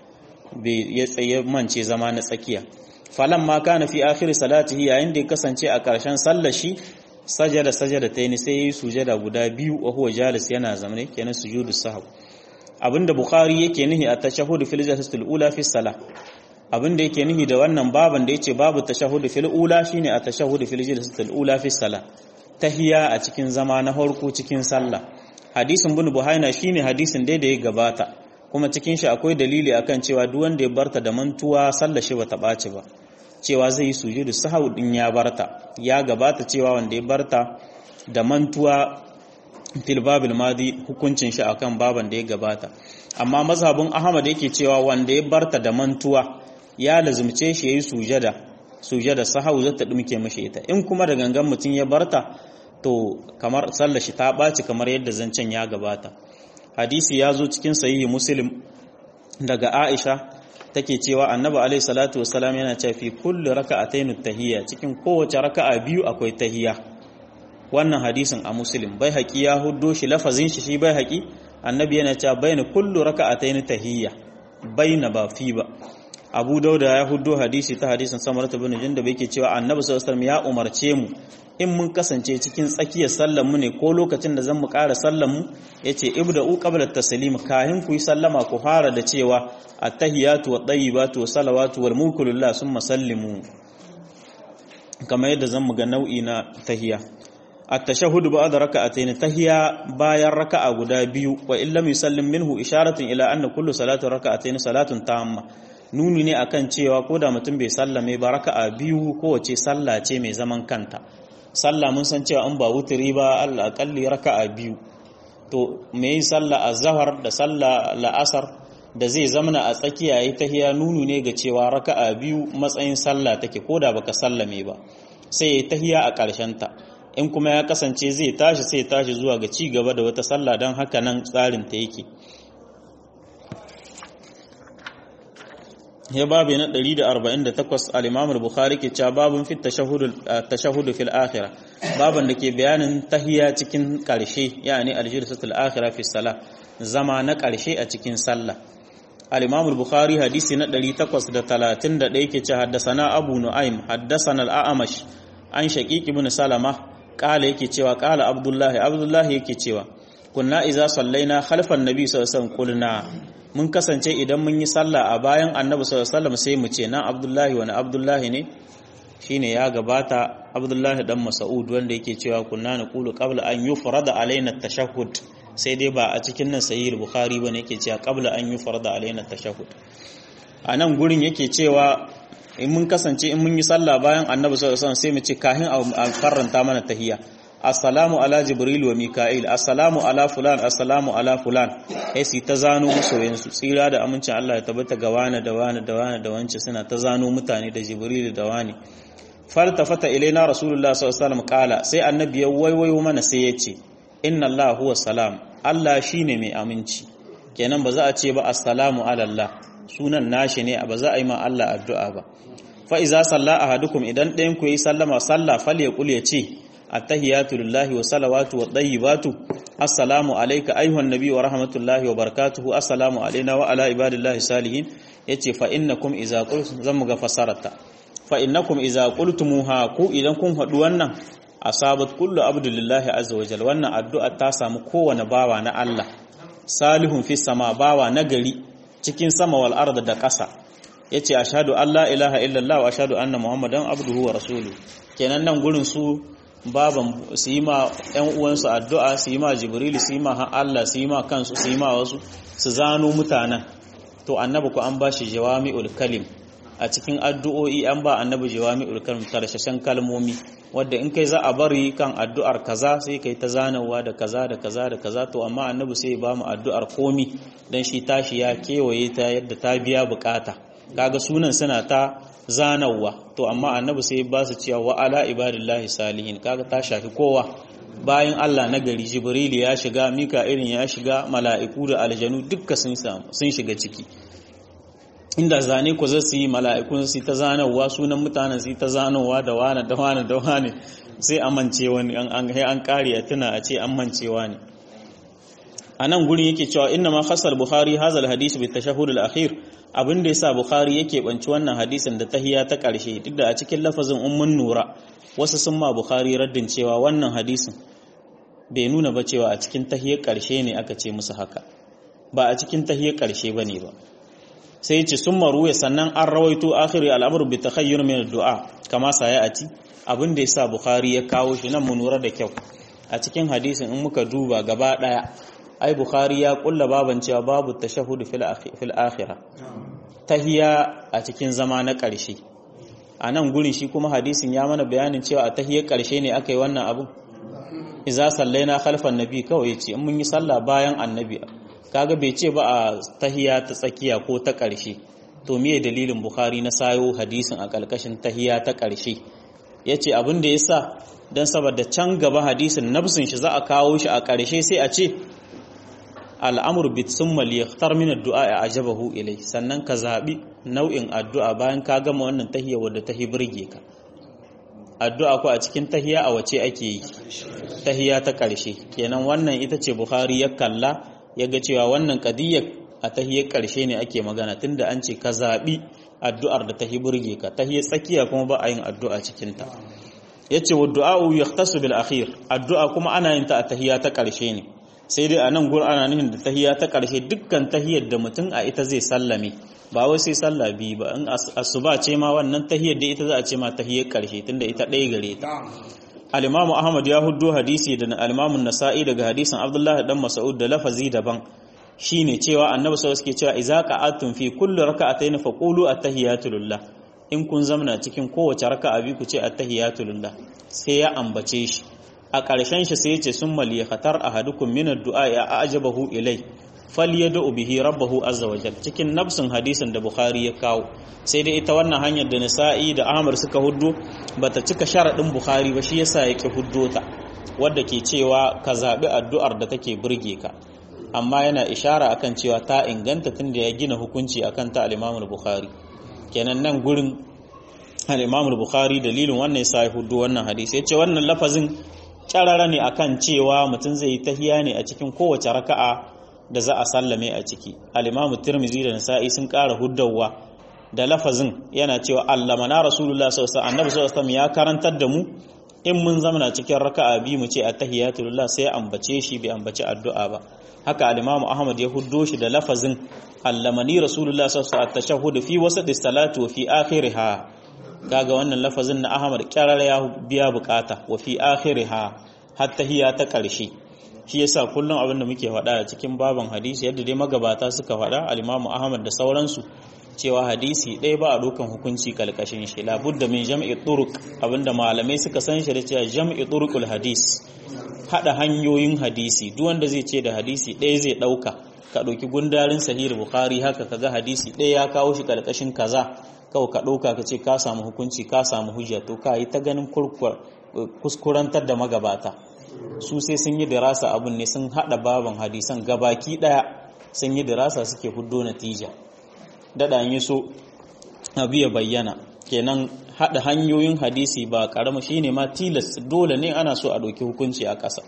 bai ya tsaye mance zama na tsakiya falan ma kana fi akhir salatihi yayin da ya kasance a karshen sallar shi sajada sajada tayni sai yayi sujada guda biyu wa huwa jalis yana zamane kenan sujudus sahw abinda bukhari yake nihi a tashahhud fil jalsatil ula fi salah abinda yake nihi da wannan baban da yace babu tashahhud fil ula shine a tashahhud fil jalsatil ula fi salah tahiya a cikin zama na farko cikin sallah hadisin bin buhaina shine hadisin da ya gabata kuma cikin shi akwai dalili akan cewa duk wanda ya barta da mantuwa sallar shi bata ɓaci ba cewa zai yi sujudu sahau din ya barta ya gabata cewa wanda ya barta da mantuwa fil babil madi hukuncin shi akan baban da ya gabata amma mazhabin ahmad yake cewa wanda ya barta da mantuwa ya lazumce shi yayi sujada sujada sahau zata dumke mashi ita in kuma da gangan mutum ya barta to kamar sallar shi ta ɓaci kamar yadda zancen ya gabata hadisi ya zo cikin sahihi muslim daga aisha take cewa annabi alaihi salatu wassalam yana cewa fi kulli raka'atayn tahiyya cikin kowace raka'a biyu akwai tahiyya wannan hadisin a muslim bai haƙi ya huddo shi lafazin shi shi bai haƙi annabi yana cewa baina kullu raka'atayn tahiyya baina ba fi ba abu dauda ya huddo hadisi ta hadisin samarata bin jindab yake cewa annabi sallallahu alaihi ya umarce mu in mun kasance cikin tsakiyar sallar mu ne ko lokacin da zan mu ƙara sallar mu yace ibda'u qabla at-taslim kahin ku yi sallama ku fara da cewa at-tahiyatu wat-tayyibatu was-salawatu wal-mulku lillah summa sallimu kamar yadda zan mu ga nau'i na tahiyya at-tashahhud ba'da raka'atayn tahiyya bayan raka'a guda biyu wa illam yusallim minhu isharatun ila anna kullu salatu raka'atayn salatun tamma nuni ne akan cewa ko da mutum bai sallame ba raka'a biyu kowace sallah ce mai zaman kanta sallah mun san cewa in ba wuturi ba Allah akalli raka'a biyu to me yin sallah azhar da sallah la'asar da zai zamana a tsakiya yayi tahiya nunu ne ga cewa raka'a biyu matsayin sallah take koda baka sallame ba sai yayi tahiya a ƙarshen ta in kuma ya kasance zai tashi sai tashi zuwa ga ci gaba da wata sallah dan haka nan tsarin ta yake ya babu na 148 al-Imam al-Bukhari ke cewa babun fit tashahhud fil akhirah baban da ke bayanin tahiyya cikin karshe yani al-jilsatul akhirah fi salah zama na karshe a cikin sallah al-Imam al-Bukhari hadisi na 831 ke cewa haddathana Abu Nu'aym haddathana al-A'mash an Shaqiq ibn Salama kala yake cewa kala Abdullah Abdullah yake cewa kunna iza sallaina khalfan nabi sallallahu alaihi wasallam qulna mun kasance idan mun yi sallah a bayan annabi sallallahu alaihi wasallam sai mu ce nan abdullahi wani abdullahi ne shine ya gabata abdullahi dan mas'ud wanda yake cewa kunna naqulu qabla an yufrada alaina tashahhud sai dai ba a cikin nan sahih bukhari bane yake cewa qabla an yufrada alaina tashahhud a nan gurin yake cewa in mun kasance in mun yi sallah bayan annabi sallallahu alaihi wasallam sai mu ce kahin a karanta mana tahiyya assalamu ala jibril wa mika'il assalamu ala fulan assalamu ala fulan sai su ta zano masoyansu tsira da amincin Allah ya tabbata ga wani da wani da wani da wance suna ta zano mutane da jibril da wani faltafata ilaina rasulullah sallallahu alaihi wasallam kala sai annabi ya waiwayo mana sai ya ce inna Allah huwa salam Allah shine mai aminci kenan ba za a ce ba assalamu ala Allah sunan nashi ne ba za a yi ma Allah addu'a ba fa iza salla ahadukum idan ɗayan ku yi sallama sallah fal ya kul ya ce attahiyatu lillahi wa salawatu wa tayyibatu assalamu alayka ayyuhan nabiy wa rahmatullahi wa barakatuhu assalamu alaina wa ala ibadillahi salihin yace fa innakum idza qultum zamu ga fasarata fa innakum idza qultumuha ku idan kun faɗi wannan asabat kullu abdulillahi azza wa jalla wannan addu'a ta samu kowane bawa na Allah salihun fi sama bawa nagari cikin sama wal arda da ƙasa yace ashhadu an la ilaha illallah wa ashhadu anna muhammadan abduhu wa rasuluhu kenan nan gurin su baban su yi ma ƴan uwansu addu'a su yi ma jibril su yi ma Allah su yi ma kansu su yi ma wasu su zano mutanen to annabi ku an bashi jawami'ul kalim a cikin addu'o'i an ba annabi jawami'ul kalim tarshashen kalmomi wadda in kai za a bari kan addu'ar kaza sai kai ta zanawa da kaza da kaza da kaza to amma annabi sai ba mu addu'ar komi dan shi tashi ya kewaye ta yadda ta biya bukata kaga sunan suna ta zanawa to amma annabi sai ba su cewa wa ala ibadillahi salihin kaga ta shafi kowa bayan Allah na gari jibril ya shiga mika'ilin ya shiga mala'iku da aljanu dukka sun sun shiga ciki inda zane ku zai yi mala'ikun su ta zanawa sunan mutanen su ta zanawa da wane da wane da wane sai amince wani an an kare a tuna a ce amincewa ne a nan gurin yake cewa inna ma khasar bukhari hazal hadisi bi tashahhud al akhir abin da yasa bukhari yake banci wannan hadisin da tahiya ta karshe duk da a cikin lafazin ummun nura wasu sun ma bukhari raddin cewa wannan hadisin bai nuna ba cewa a cikin tahiyar karshe ne aka ce musu haka ba a cikin tahiyar karshe bane ba sai ce sun maruwa sannan an rawaito akhiri al'amur bi takhayyur min du'a kama sayati abin da yasa bukhari ya kawo shi nan mu lura da kyau a cikin hadisin in muka duba gaba daya ai bukhari ya kulla baban cewa babu tashahhud fil fil akhirah tahiya a cikin zama na karshe a nan gurin shi kuma hadisin ya mana bayanin cewa a tahiyar karshe ne aka yi wannan abu iza sallaina khalfan nabi kawai yace in mun yi sallah bayan annabi kaga bai ce ba a tahiya ta tsakiya ko ta ƙarshe to me dalilin bukhari na sayo hadisin a ƙarƙashin tahiya ta ƙarshe yace abin da yasa dan saboda can gaba hadisin nafsin shi za a kawo shi a ƙarshe sai a ce al'amur bit summa li yakhtar min ad-du'a ajabahu ilai sannan ka zabi nau'in addu'a bayan ka gama wannan tahiya wadda tahi burge ka addu'a ko a cikin tahiya a wace ake yi tahiya ta ƙarshe kenan wannan ita ce bukhari ya kalla ya ga cewa wannan kadiyyar a tahiyar ƙarshe ne ake magana tunda an ce ka zaɓi addu'ar da tahi burge ka tahiyar tsakiya kuma ba a yin addu'a cikinta ya ce wa du'a'u ya bil akhir addu'a kuma ana yin ta a tahiya ta ƙarshe ne sai dai a nan gur ana nufin da tahiya ta ƙarshe dukkan tahiyar da mutum a ita zai sallame ba wai sai sallah biyu ba in asuba ce ma wannan tahiyar da ita za a ce ma tahiyar ƙarshe tunda ita ɗaya gare ta al-imamu ahmad ya huddo hadisi da al-imamu nasa'i daga hadisin abdullah dan mas'ud da lafazi daban shine cewa annabi sallallahu alaihi cewa idza qa'atum fi kulli raka'atayn faqulu at-tahiyatu lillah in kun zamana cikin kowace raka'a bi ku ce at-tahiyatu lillah sai ya ambace shi a ƙarshen shi sai ya ce summa li khatar ahadukum min ad-du'a ya ajabahu ilai falyad'u bihi rabbahu azza wa jalla cikin nafsin hadisin da bukhari ya kawo sai dai ita wannan hanyar da nisa'i da ahmad suka huddo bata cika sharadin bukhari ba shi yasa yake huddo ta wadda ke cewa ka zabi addu'ar da take burge ka amma yana ishara akan cewa ta inganta tunda ya gina hukunci akan ta al-imam bukhari kenan nan gurin al-imam bukhari dalilin wannan yasa ya huddo wannan hadisi yace wannan lafazin kyarara ne akan cewa mutum zai yi tahiya ne a cikin kowace raka'a da za a sallame a ciki al-imamu tirmizi da nasa'i sun ƙara huddawa da lafazin yana cewa allamana rasulullah sallallahu alaihi annabi sallallahu ya karantar da mu in mun zamana cikin raka'a bi mu ce attahiyatu lillah sai ambace shi bai ambace addu'a ba haka al-imamu ahmad ya huddo shi da lafazin allamani rasulullah sallallahu alaihi at-tashahhud fi wasati salati wa fi akhiriha kaga wannan lafazin na ahmad kyarara ya biya bukata wa fi akhiriha har tahiya ta ƙarshe shi yasa kullum abin da muke faɗa a cikin baban hadisi yadda dai magabata suka faɗa al-Imam Ahmad da sauransu cewa hadisi ɗaya ba a dokan hukunci kalkashin shi labudda min jam'i turuq abinda malamai suka san shi da cewa jam'i turuqul hadis hada hanyoyin hadisi duk wanda zai ce da hadisi ɗaya zai ɗauka ka ɗauki gundarin sahih bukhari haka kaga hadisi ɗaya ya kawo shi kalkashin kaza kawai ka ɗauka ka ce ka samu hukunci ka samu hujja to ka yi ta ganin kuskurantar da magabata su sai sun yi dirasa abun ne sun hada baban hadisan gabaki daya sun yi dirasa suke huddo natija dada yi so abu ya bayyana kenan hada hanyoyin hadisi ba karama shine ma tilas dole ne ana so a ɗauki hukunci a ƙasa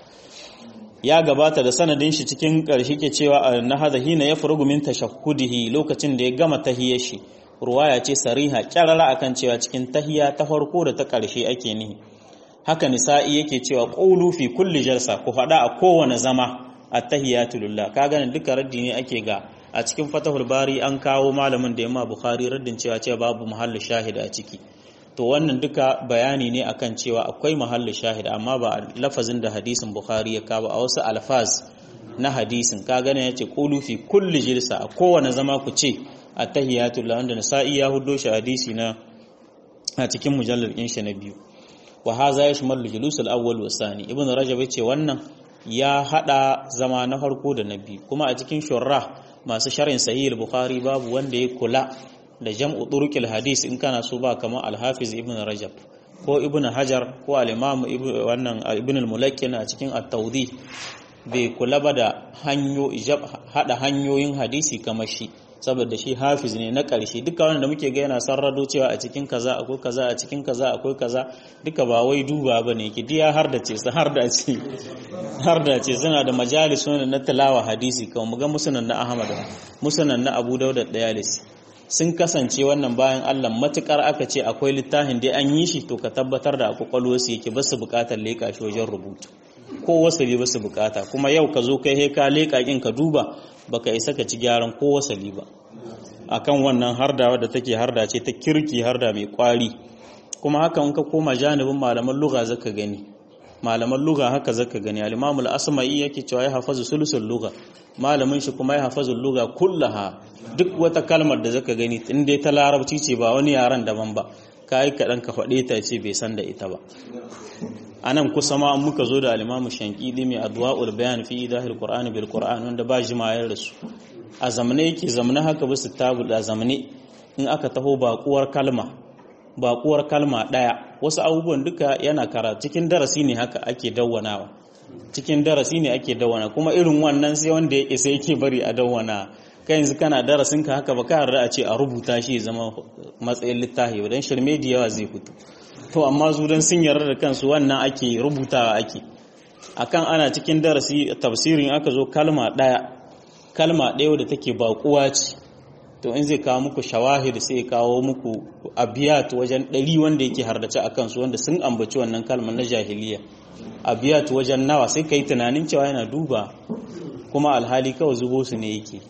ya gabata da sanadin shi cikin ƙarshe ke cewa na hada hina ya furugu min tashahhudihi lokacin da ya gama tahiyar shi ruwaya ce sariha kyarara akan cewa cikin tahiya ta farko da ta ƙarshe ake nihi haka nisa'i yake cewa qulu fi kulli jalsa ku faɗa a kowane zama at-tahiyatu lillah ka ganin duka raddi ne ake ga a cikin fatahul bari an kawo malamin da yamma bukhari raddin cewa cewa babu mahallu shahid a ciki to wannan duka bayani ne akan cewa akwai mahallu shahid amma ba lafazin da hadisin bukhari ya kawo a wasu alfaz na hadisin ka gane yace qulu fi kulli jalsa a kowane zama ku ce at-tahiyatu lillah wanda nisa'i ya huddo shi hadisi na a cikin mujallar ɗin na biyu wa haza ya shimallu julusul awwal wa sani ibn rajab yace wannan ya hada zama na farko da na biyu kuma a cikin shurra masu sharhin sahih al-bukhari babu wanda ya kula da jam'u turuqil hadis in kana so ba kamar al-hafiz ibn rajab ko ibn hajar ko al-imam wannan ibn al-mulakkin a cikin at-tawdih bai kula ba da hanyo hada hanyoyin hadisi kamar shi saboda shi hafiz ne na ƙarshe duka wanda muke ga yana sarrado cewa a cikin kaza akwai kaza a cikin kaza akwai kaza duka ba wai duba ba ne ki diya har da ce su har da ce har da ce suna da majalis wanda na tilawa hadisi kawai mu ga musunan na ahmad musunan na abu dauda dayalis sun kasance wannan bayan allah matukar aka ce akwai littafin dai an yi shi to ka tabbatar da akwai kwalwarsu yake ba su bukatar leƙa shi wajen rubutu ko wasali ba su bukata kuma yau ka zo kai ka leƙa kin ka duba baka isa ka ci gyaran ko wasali ba akan wannan harda da take harda ce ta kirki harda mai kwari kuma haka in ka koma janibin malaman lugha zaka gani malaman lugha haka zaka gani al-imam al-asma'i yake cewa ya hafazu sulusul lugha malamin shi kuma ya hafazu lugha kullaha duk wata kalmar da zaka gani in dai ta larabci ce ba wani yaran daban ba kai kadan ka faɗe ta ce bai san da ita ba anan kusa ma muka zo da al-Imam Shankidi mai adwa'ul bayan fi idahil Qur'ani bil Qur'an wanda ba jimayar da su a zamane yake zamane haka ba su tabu da zamane in aka taho bakuwar kalma bakuwar kalma daya wasu abubuwan duka yana kara cikin darasi ne haka ake dawwanawa cikin darasi ne ake dawwana kuma irin wannan sai wanda yake sai yake bari a dawwana kai yanzu kana darasin ka haka ba ka yarda a ce a rubuta shi zama matsayin littafi dan shirme da yawa zai fito to amma su dan sun yarda da kansu wannan ake rubutawa ake akan ana cikin darasi tafsirin aka zo kalma daya kalma daya wadda take bakuwa ce to in zai kawo muku shawahid sai ya kawo muku abiyat wajen ɗari wanda yake hardace a kansu wanda sun ambaci wannan kalmar na jahiliya abiyat wajen nawa sai ka yi tunanin cewa yana duba kuma alhali kawai zubo su ne yake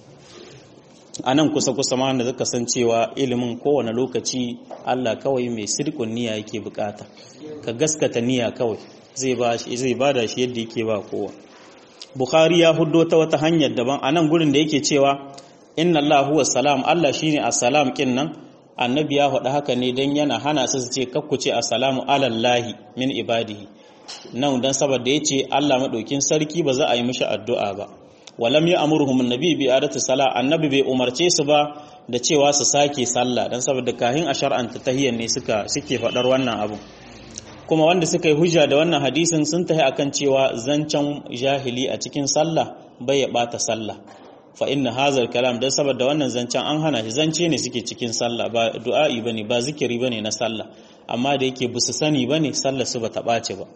a nan kusa-kusa ma da zaka san cewa ilimin kowane lokaci Allah kawai mai sirkun niyya yake bukata ka gaskata niyya kawai zai ba shi zai bada shi yadda yake ba kowa Bukhari ya huddo ta wata hanyar daban a nan gurin da yake cewa inna Allah huwa salam Allah shine assalam kin nan annabi ya faɗa haka ne dan yana hana su su ce kakku ce assalamu alallahi min ibadihi nan dan saboda yace Allah madaukin sarki ba za a yi mishi addu'a ba walam ya amurhum annabi bi adati sala annabi bai umarce su ba da cewa su sake sallah dan saboda kahin a shar'anta tahiyyan ne suka suke faɗar wannan abu kuma wanda suka yi hujja da wannan hadisin sun tahi akan cewa zancen jahili a cikin sallah bai ya bata sallah fa inna hazal kalam dan saboda wannan zancen an hana shi zance ne suke cikin sallah ba du'a'i bane ba zikiri bane na sallah amma da yake busu sani bane sallah su bata bace ba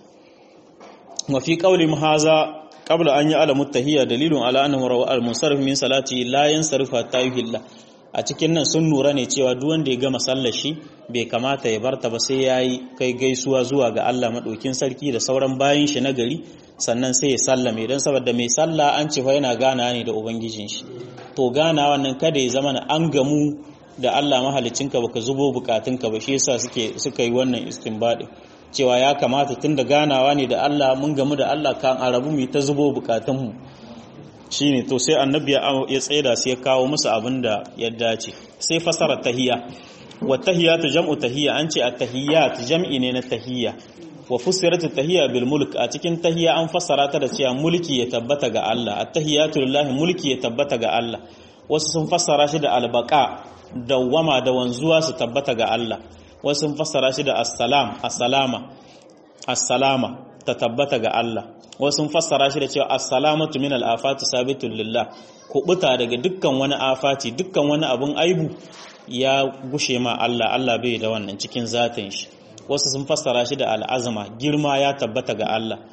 wa fi qawli haza qabla an ya'lamu tahiyya dalilun ala annahu rawa al-munsarif min salati la yansarif hatta yuhilla a cikin nan sun nura ne cewa duk wanda ya gama sallar shi bai kamata ya barta ba sai yayi kai gaisuwa zuwa ga Allah madaukin sarki da sauran bayin shi na gari sannan sai ya sallame don saboda mai sallah an ce fa yana gana ne da ubangijin shi to gana wannan kada ya zama an gamu da Allah mahalicinka baka zubo bukatunka ba shi yasa suke suka yi wannan istinbadi cewa ya kamata tun da ganawa ne da Allah mun gamu da Allah kan arabu mu ta zubo bukatunmu shine to sai annabi ya tsaida sai ya kawo musu abin da ya dace sai fasara tahiyya wa tahiyatu jam'u tahiyya an ce at-tahiyyat jam'i ne na tahiyya wa fussirat at-tahiyya bil mulk a cikin tahiyya an fassara ta da cewa mulki ya tabbata ga Allah at-tahiyatu lillahi mulki ya tabbata ga Allah wasu sun fassara shi da albaqa dawwama da wanzuwa su tabbata ga Allah wasu sun fassara shi da assalam assalama assalama ta tabbata ga Allah wasu sun fassara shi da cewa assalamatu min al-afati sabitun lillah kubuta daga dukkan wani afati dukkan wani abun aibu ya gushe ma Allah Allah bai da wannan cikin zatin shi wasu sun fassara shi da al'azama girma ya tabbata ga Allah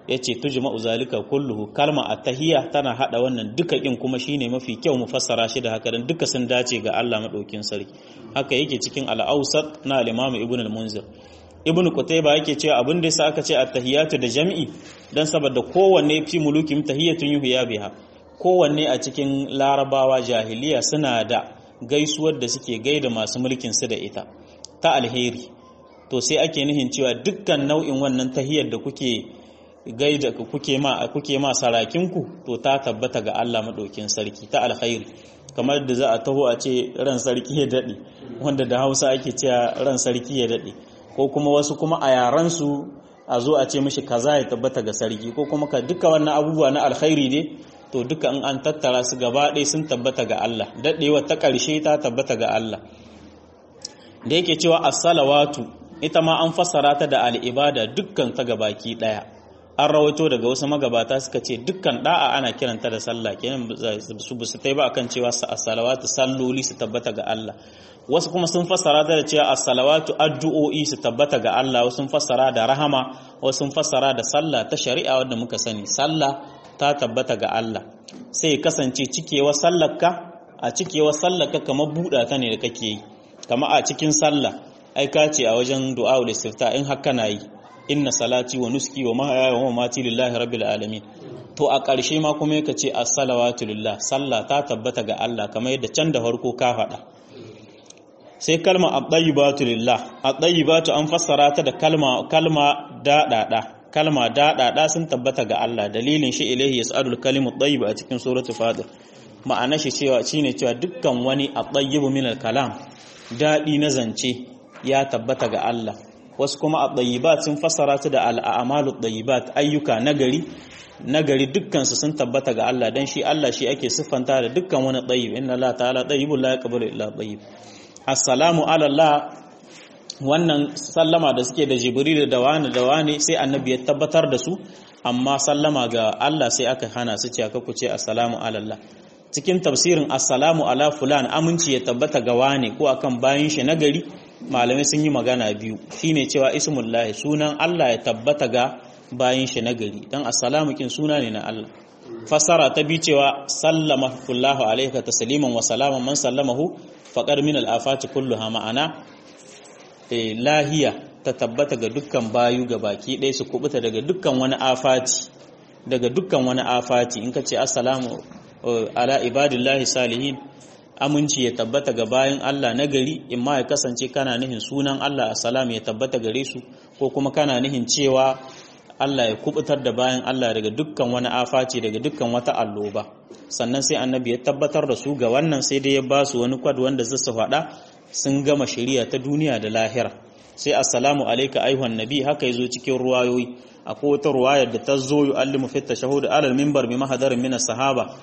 yace tujma'u zalika kulluhu kalma at-tahiyya tana hada wannan duka kin kuma shine mafi kyau mu fassara shi da haka dan duka sun dace ga Allah madaukin sarki haka yake cikin al-awsat na al-imam ibn al-munzir ibn qutayba yake cewa abin da yasa aka ce at-tahiyatu da jam'i dan saboda kowanne fi mulukim tahiyatun yuhya biha kowanne a cikin larabawa jahiliya suna da gaisuwar da suke gaida masu mulkin su da ita ta alheri to sai ake nihin cewa dukkan nau'in wannan tahiyar da kuke gaida kuke ma kuke ma sarakinku to ta tabbata ga Allah madaukin sarki ta alkhairi kamar da za a taho a ce ran sarki ya dade wanda da Hausa ake cewa ran sarki ya dade ko kuma wasu kuma a yaran su a zo a ce mishi kaza ya tabbata ga sarki ko kuma ka duka wannan abubuwa na alkhairi ne to duka in an tattara su gaba ɗaya sun tabbata ga Allah dadewa ta ƙarshe ta tabbata ga Allah da yake cewa as-salawatu ita ma an fassara ta da al-ibada dukkan ta gabaki daya an rawaito daga wasu magabata suka ce dukkan da'a ana kiranta da sallah kenan su bu su tai ba akan cewa as-salawatu salloli su tabbata ga Allah wasu kuma sun fassara ta da cewa as-salawatu addu'o'i su tabbata ga Allah wasu sun fassara da rahama wasu sun fassara da sallah ta shari'a wanda muka sani sallah ta tabbata ga Allah sai kasance cikewa sallarka a cikewa sallarka kamar buɗa ta ne da kake yi kama a cikin sallah ai ka ce a wajen du'a ul istifta in haka na yi inna salati wa nuski wa mahaya wa mamati lillahi rabbil alamin to a ƙarshe ma kuma yake ce as-salawatu lillah sallah ta tabbata ga Allah kamar yadda can da farko ka faɗa sai kalma at-tayyibatu lillah at-tayyibatu an fassara ta da kalma kalma daɗaɗa kalma daɗaɗa sun tabbata ga Allah dalilin shi ilahi yas'alul kalimu tayyib a cikin suratul fatir ma'ana shi cewa shine cewa dukkan wani at-tayyibu min al-kalam daɗi na zance ya tabbata ga Allah wasu kuma at-tayyibat sun fassara ta da al-a'malut tayyibat ayyuka nagari nagari dukkan su sun tabbata ga Allah dan shi Allah shi ake siffanta da dukkan wani tayyib inna Allah ta'ala tayyibun la yaqbalu illa tayyib assalamu ala Allah wannan sallama da suke da jibril da wani da wani sai annabi ya tabbatar da su amma sallama ga Allah sai aka hana su ce aka ku ce assalamu ala Allah cikin tafsirin assalamu ala fulan aminci ya tabbata ga wani ko akan bayan shi nagari malamai sun yi magana biyu shine cewa ismullahi sunan Allah ya tabbata ga bayan shi nagari dan assalamu kin suna ne na Allah fasara ta bi cewa sallama kullahu alayka tasliman wa salaman man sallamahu faqad min al-afati kulluha ma'ana lahiya ta tabbata ga dukkan bayu ga baki ɗaya su kubuta daga dukkan wani afati daga dukkan wani afati in ka ce assalamu ala ibadillahi salihin aminci ya tabbata ga bayan Allah na gari in ma ya kasance kana nihin sunan Allah assalam ya tabbata gare su ko kuma kana nihin cewa Allah ya kubutar da bayan Allah daga dukkan wani afaci daga dukkan wata alloba sannan sai annabi ya tabbatar da su ga wannan sai dai ya ba su wani kwad wanda zai su faɗa sun gama shari'a ta duniya da lahira sai assalamu alayka ayuhan nabi haka yazo cikin ruwayoyi akwai wata ruwayar da ta zo yu'allimu fi tashahhud alal minbar bi mahadarin min sahaba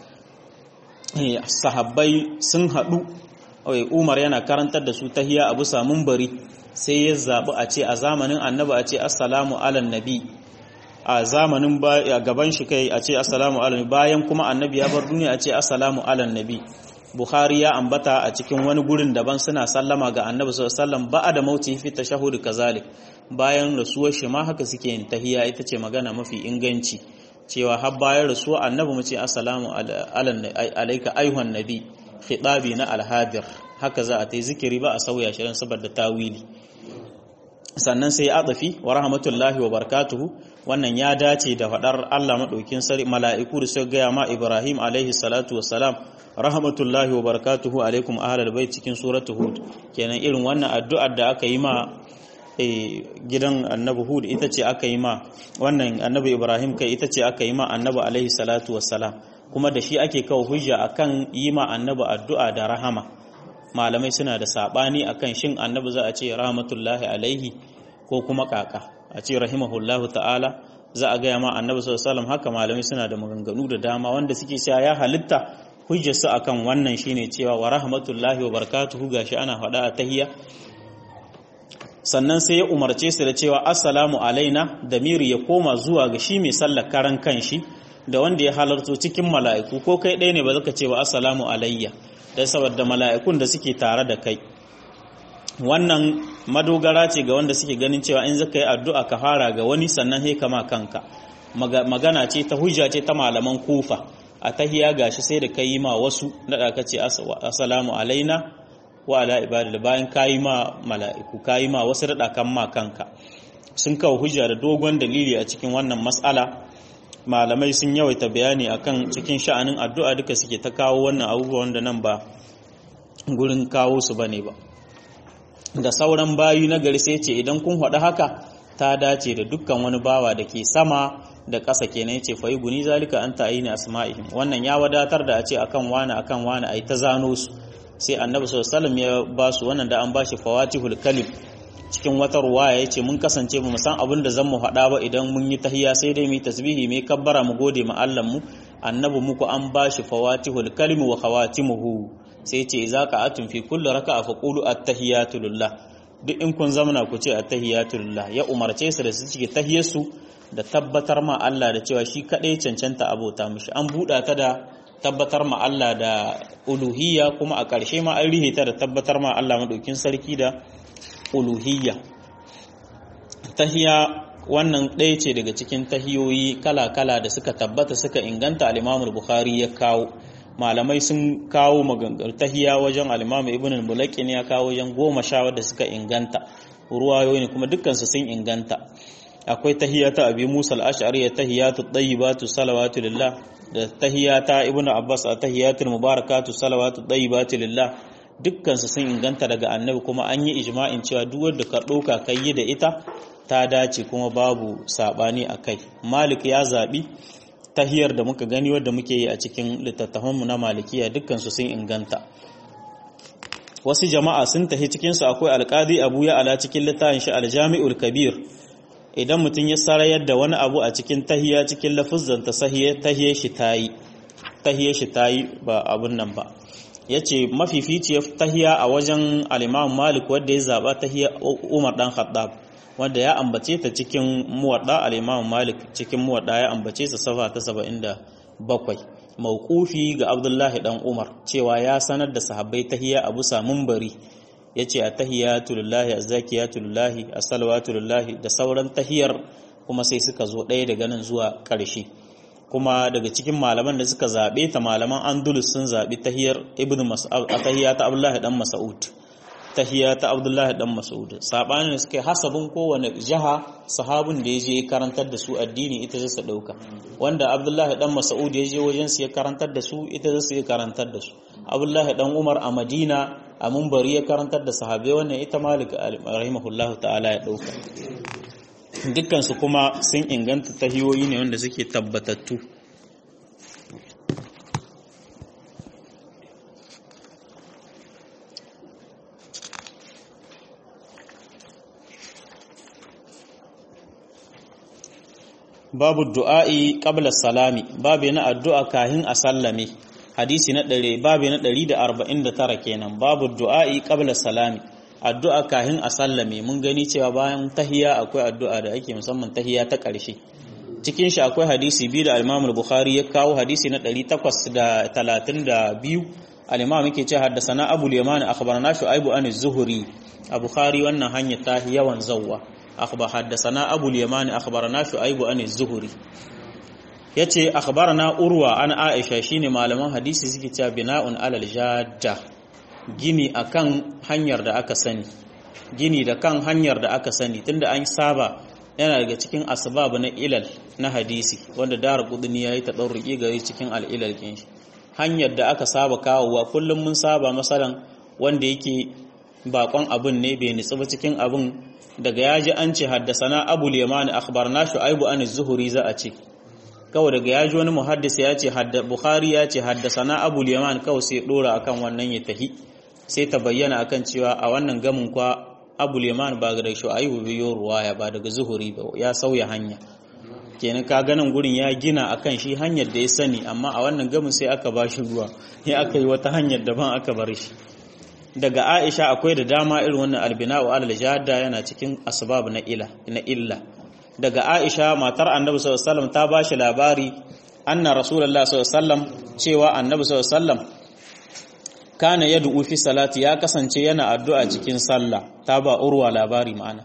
sahabbai sun haɗu Umar yana karantar da su tahiya abu samun bari sai ya zaɓi a ce a zamanin annabi a ce assalamu ala nabi a zamanin gaban shi kai a ce assalamu ala bayan kuma annabi ya bar duniya a ce assalamu ala nabi Bukhari ya ambata a cikin wani gurin daban suna sallama ga annabi sallallahu alaihi wasallam ba'a da mauti fi tashahhud kazalik bayan rasuwar shi ma haka suke yin tahiya ita ce magana mafi inganci cewa har bayan rasuwa annabi mu ce assalamu alayka ayuhan nabi khitabi na alhadir haka za a ta zikiri ba a sauya shi saboda tawili sannan sai adafi wa rahmatullahi wa barakatuhu wannan ya dace da fadar Allah madaukin sari mala'iku da suka gaya ma Ibrahim alaihi salatu wassalam rahmatullahi wa barakatuhu alaikum ahlal bait cikin suratul hud kenan irin wannan addu'ar da aka yi ma gidan annabi hud ita ce aka yi ma wannan annabi ibrahim kai ita ce aka yi ma annabi alaihi salatu wassalam kuma da shi ake kawo hujja akan yi ma annabi addu'a da rahama malamai suna da sabani akan shin annabi za a ce rahmatullahi alaihi ko kuma kaka a ce rahimahullahu ta'ala za a gaya ma annabi sallallahu alaihi wasallam haka malamai suna da maganganu da dama wanda suke cewa ya halitta hujjar su akan wannan shine cewa wa rahmatullahi wa barakatuhu gashi ana faɗa a tahiyya sannan sai ya umarce su da cewa assalamu alaina da miri ya koma zuwa ga shi mai sallar karan kanshi da wanda ya halarto cikin mala'iku ko kai ɗaya ne ba zaka ce wa assalamu alayya dan saboda mala'ikun da suke tare da kai wannan madogara ce ga wanda suke ganin cewa in zaka yi addu'a ka fara ga wani sannan sai kama kanka magana ce ta hujja ce ta malaman kufa a tahiya gashi sai da kai ma wasu da ka ce assalamu alaina wa ala ibadil bayan kayi ma mala'iku kayi ma wasu da kan ma kanka sun kawo hujja da dogon dalili a cikin wannan mas'ala malamai sun yawaita bayani akan cikin sha'anin addu'a duka suke ta kawo wannan abubuwan da nan ba gurin kawo su bane ba da sauran bayu na gari sai ce idan kun haɗu haka ta dace da dukkan wani bawa da ke sama da ƙasa kenan yace fa guni zalika anta ayni asma'ihim wannan ya wadatar da a ce akan wani akan wani ai ta zano su sai annabi sallallahu alaihi wasallam ya ba su wannan da an bashi fawatihul kalim cikin wata ruwaya yace mun kasance mu san abin da zan mu faɗa ba idan mun yi tahiyya sai dai mu yi tasbihi mu kabbara mu gode ma Allah mu annabi muku an bashi fawatihul kalim wa khawatimuhu sai ce za ka atun fi kulli raka'a fa qulu at-tahiyatu lillah duk in kun zamana ku ce at-tahiyatu lillah ya umarce su da su cike tahiyarsu da tabbatar ma Allah da cewa shi kadai cancanta abota mishi an buɗa ta da tabbatar ma Allah da uluhiyya kuma a ƙarshe ma an rihe ta da tabbatar ma Allah madaukin sarki da uluhiyya tahiya wannan ɗaya ce daga cikin tahiyoyi kala-kala da suka tabbata suka inganta al-Imam Bukhari ya kawo malamai sun kawo magangar tahiya wajen al-Imam Ibn al-Mulaqin ya kawo wajen goma sha wadda suka inganta ruwayoyi ne kuma dukkansu sun inganta akwai tahiyata abi Musa al-Ash'ari tahiyatu tayyibatu salawatu lillah da tahiyata Ibn Abbas a tahiyatul mubarakatu salawatu tayyibatu lillah dukkansu sun inganta daga annabi kuma an yi ijma'in cewa duk wanda ka ɗauka kai yi da ita ta dace kuma babu sabani akai Malik ya zabi tahiyar da muka gani wadda muke yi a cikin littattafanmu na malikiya dukkansu sun inganta wasu jama'a sun tahi cikinsu akwai alƙadi abu ya ala cikin littafin shi aljami'ul kabir idan mutum ya sarayar da wani abu a cikin tahiya cikin lafuzzan ta tahiyar shi tayi tahiyar shi tayi ba abun nan ba yace mafificiyar tahiya a wajen al-Imam Malik wanda ya zaba tahiya Umar dan Khattab wanda ya ambace ta cikin muwadda al-Imam Malik cikin muwadda ya ambace ta safa ta 77 mauqufi ga Abdullahi dan Umar cewa ya sanar da sahabbai tahiyya Abu Samun bari yace at-tahiyatu lillahi az-zakiyatu lillahi as-salawatu lillahi da sauran tahiyar kuma sai suka zo ɗaya daga nan zuwa ƙarshe kuma daga cikin malaman da suka zabe ta malaman Andalus sun zabi tahiyar Ibn Mas'ud tahiyya ta Abdullahi dan Mas'ud tahiya ta Abdullahi dan Mas'ud sabanin suke hasabin kowane jaha sahabin da yaje karantar da su addini ita zai su dauka wanda Abdullahi dan Mas'ud yaje wajen su ya karantar da su ita zai su ya karantar da su Abdullahi dan Umar a Madina a Munbari ya karantar da sahabbai wannan ita Malik rahimahullahu ta'ala ya dauka dukkan su kuma sun inganta tahiyoyi ne wanda suke tabbatattu babu du'a'i qabla salami babu na addu'a kahin a sallame hadisi na ɗare babu na 149 kenan babu du'a'i qabla salami addu'a kahin a sallame mun gani cewa bayan tahiya akwai addu'a da ake musamman tahiya ta ƙarshe cikin shi akwai hadisi biyu da al-Imam al-Bukhari ya kawo hadisi na 832 al-Imam yake cewa haddathana Abu al-Yaman akhbarana Shu'aib an az-Zuhri a Bukhari wannan hanya ta yawan zawwa أخبر حدثنا أبو اليمان أخبرنا شعيب عن الزهري yace akhbarana urwa an aisha shine malaman hadisi suke cewa bina'un alal jadda gini akan hanyar da aka sani gini da kan hanyar da aka sani tunda an saba yana daga cikin asbab na ilal na hadisi wanda dar qudni yayi ta dauriki gari cikin al-ilal kin shi hanyar da aka saba kawowa kullum mun saba masalan wanda yake bakon abun ne bai nitsu ba cikin abun daga ya ji an ce haddasana abul yamani akhbarna shu'aibu an az-zuhri za a ce kawai daga ya ji wani muhaddis ya ce bukhari ya ce haddasana abul yaman kawai sai dora akan wannan ya tahi sai ta bayyana akan cewa a wannan gamin kwa abul yaman ba daga shu'aibu biyo ruwaya ba daga zuhuri ba ya sauya hanya kenan ka ganin gurin ya gina akan shi hanyar da ya sani amma a wannan gamin sai aka ba shi ruwa ya aka yi wata hanyar daban aka bar shi daga Aisha akwai da dama irin wannan albina'u alal jadda yana cikin asbab na ila na illa daga Aisha matar Annabi sallallahu alaihi wasallam ta bashi labari anna Rasulullah sallallahu alaihi wasallam cewa Annabi sallallahu alaihi wasallam kana yad'u fi salati ya kasance yana addu'a cikin sallah ta ba urwa labari ma'ana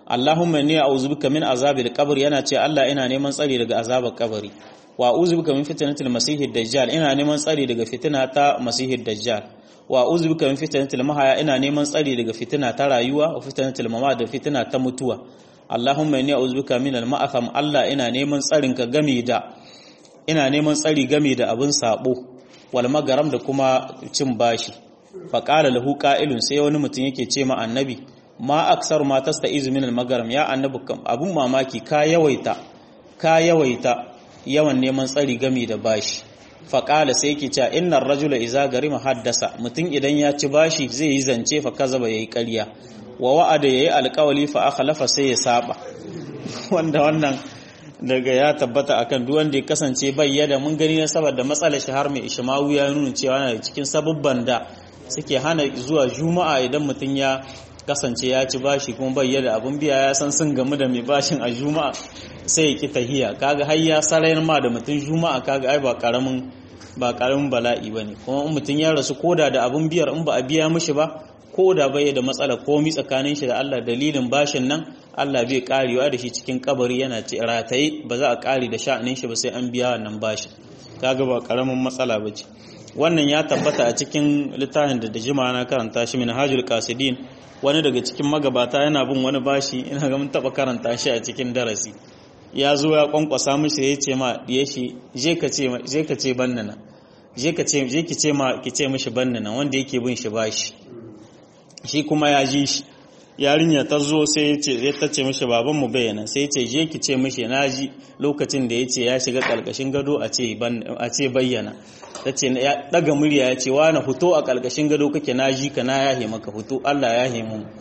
Allahumma inni a'udhu bika min azabil qabr yana ce Allah ina neman tsari daga azabar kabari wa a'udhu bika min fitnatil masihid dajjal ina neman tsari daga fitina ta masihid dajjal wa a'udhu bika min fitnatil mahaya ina neman tsari daga fitina ta rayuwa wa fitnatil mamat da fitina ta mutuwa Allahumma inni a'udhu bika min al-ma'atham Allah ina neman tsarin ka game da ina neman tsari game da abin sabo wal magaram da kuma cin bashi fa qala lahu qa'ilun sai wani mutum yake ce ma annabi ma aksar ma tasta'izu min al magaram ya annabi abun mamaki ka yawaita ka yawaita yawan neman tsari game da bashi fa qala sai yake cewa innar rajula idza garima haddasa mutum idan ya ci bashi zai yi zance fa kazaba yayi ƙarya wa wa'ada yayi alƙawali fa akhlafa sai ya saba wanda wannan daga ya tabbata akan duk wanda ya kasance bayyana mun gani na saboda matsalar shi har mai ishmawu ya nuna cewa yana cikin sabubban da suke hana zuwa juma'a idan mutum ya kasance ya ci bashi kuma bayyana abun biya ya san sun gamu da mai bashin a juma'a sai ya ki tahiya kaga har ya sarayar ma da mutum juma'a kaga ai ba karamin ba karamin bala'i bane kuma in mutum ya rasu koda da abun biyar in ba a biya mishi ba ko da bai da matsala komi tsakanin shi da Allah dalilin bashin nan Allah bai karewa da shi cikin kabari yana ce rataye ba za a kare da sha'anin shi ba sai an biya wannan bashin kaga ba karamin matsala ba ce wannan ya tabbata a cikin littafin da da jima na karanta shi minhajul qasidin wani daga cikin magabata yana bin wani bashi ina ga mun taba karanta shi a cikin darasi ya zo ya kwankwasa mishi ya ce ma diye shi je ka ce je ka ce bannana je ka ce je ki ce ma ki ce mishi bannana wanda yake bin shi bashi shi kuma ya ji shi yarinya ta zo sai ya ce ya tace mishi baban mu bayyana sai ya ce je ki ce mishi na ji lokacin da ya ce ya shiga kalkashin gado a ce a ce bayyana ta ce ya daga murya ya ce wani fito a kalkashin gado kake na ji ka na yahe maka fito Allah ya yahe mu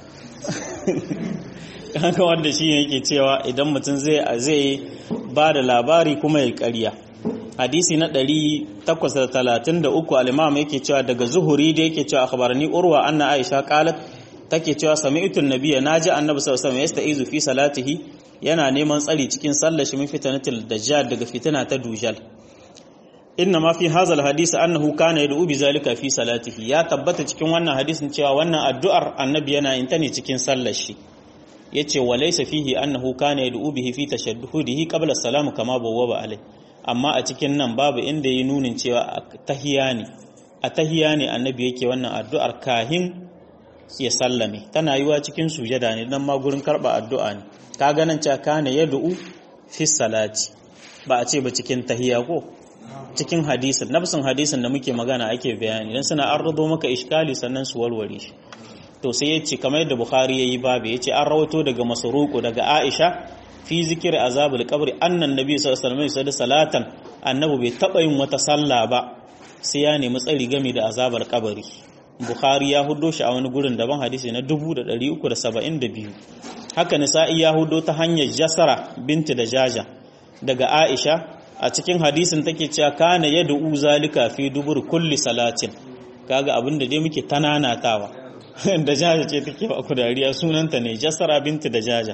haka wanda shi yake cewa idan mutum zai zai ba da labari kuma ya ƙarya hadisi na 833 al-imam yake cewa daga zuhuri da yake cewa akhbarani urwa anna aisha qalat take cewa sami'tu an-nabiyya naji annabi sallallahu alaihi wasallam yastaizu fi salatihi yana neman tsari cikin sallar shi min fitnatil dajjal daga fitina ta dujal inna ma fi hadha al-hadisi annahu kana yad'u bi zalika fi salatihi ya tabbata cikin wannan hadisin cewa wannan addu'ar annabi yana yin ta ne cikin sallar shi yace walaysa fihi annahu kana yad'u bihi fi tashahhudihi qabla as-salam kama bawwaba alai amma a cikin nan babu inda yi nunin cewa tahiya ne a tahiya ne annabi yake wannan addu'ar kahin ya sallame tana yiwa cikin sujada ne dan ma gurin karba addu'a ne ka ganin cewa kana yad'u fi salati ba a ce ba cikin tahiya ko cikin hadisin nafsin hadisin da muke magana ake bayani dan suna arrado maka iskali sannan su warware shi to sai yace kamar yadda bukhari yayi babu yace an rawato daga masruqu daga aisha fi zikir azabul qabri annan nabi sallallahu alaihi wasallam salatan annabi bai taba yin wata sallah ba sai ya nemi tsari game da azabar kabari bukhari ya hudo shi a wani gurin daban hadisi na 1372 haka nisa'i ya hudo ta hanyar jasara binti da jaja daga aisha a cikin hadisin take cewa kana yad'u zalika fi dubur kulli salatin kaga abinda dai muke tananatawa da jaja ce take ba ku dariya sunanta ne jasara binti da jaja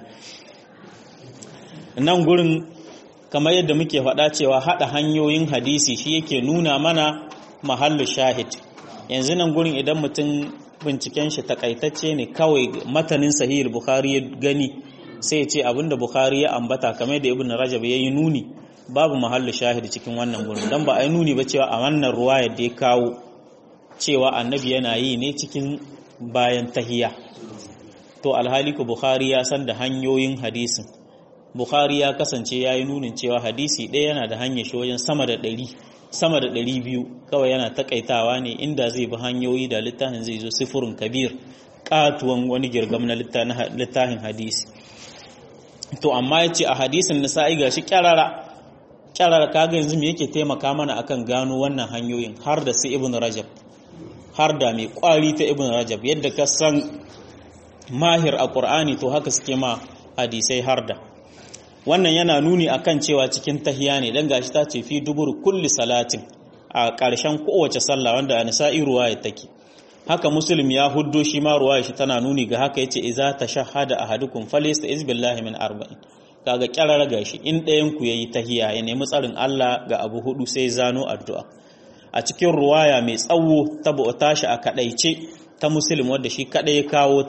nan gurin kamar yadda muke faɗa cewa haɗa hanyoyin hadisi shi yake nuna mana mahallu shahid yanzu nan gurin idan mutum binciken shi takaitacce ne kawai matanin sahihul bukhari ya gani sai ce abinda bukhari ya ambata kamar da ibn rajab ya yi nuni babu mahallu shahid cikin wannan gurin dan ba a yi nuni ba cewa a wannan ruwayar da ya kawo cewa annabi yana yi ne cikin bayan tahiya to alhali ku bukhari ya san da hanyoyin hadisin bukhari ya kasance ya yi nunin cewa hadisi ɗaya yana da hanyar shi wajen sama da ɗari sama da ɗari biyu kawai yana takaitawa ne inda zai bi hanyoyi da littafin zai zo sifurin kabir katuwan wani girgam na littafin hadisi to amma ya ce a hadisin nisa'i ga shi kyarara kyarara kaga yanzu me yake taimaka mana akan gano wannan hanyoyin har da su ibn rajab har da mai kwari ta ibn rajab yadda ka san mahir a qur'ani to haka suke ma hadisai har da wannan yana nuni akan cewa cikin tahiya ne dan gashi ta ce fi dubur kulli salatin a ƙarshen kowace sallah wanda a nisa'i ruwaya take haka muslim ya huddo shi ma ruwaya shi tana nuni ga haka yace idza tashahhada ahadukum falyasta izbillahi min arba'in kaga kyarar gashi in ɗayan ku yayi tahiya ya nemi tsarin Allah ga abu hudu sai zano addu'a a cikin ruwaya mai tsawo ta tashi a kadaice ta muslim wanda shi kadai ya kawo ta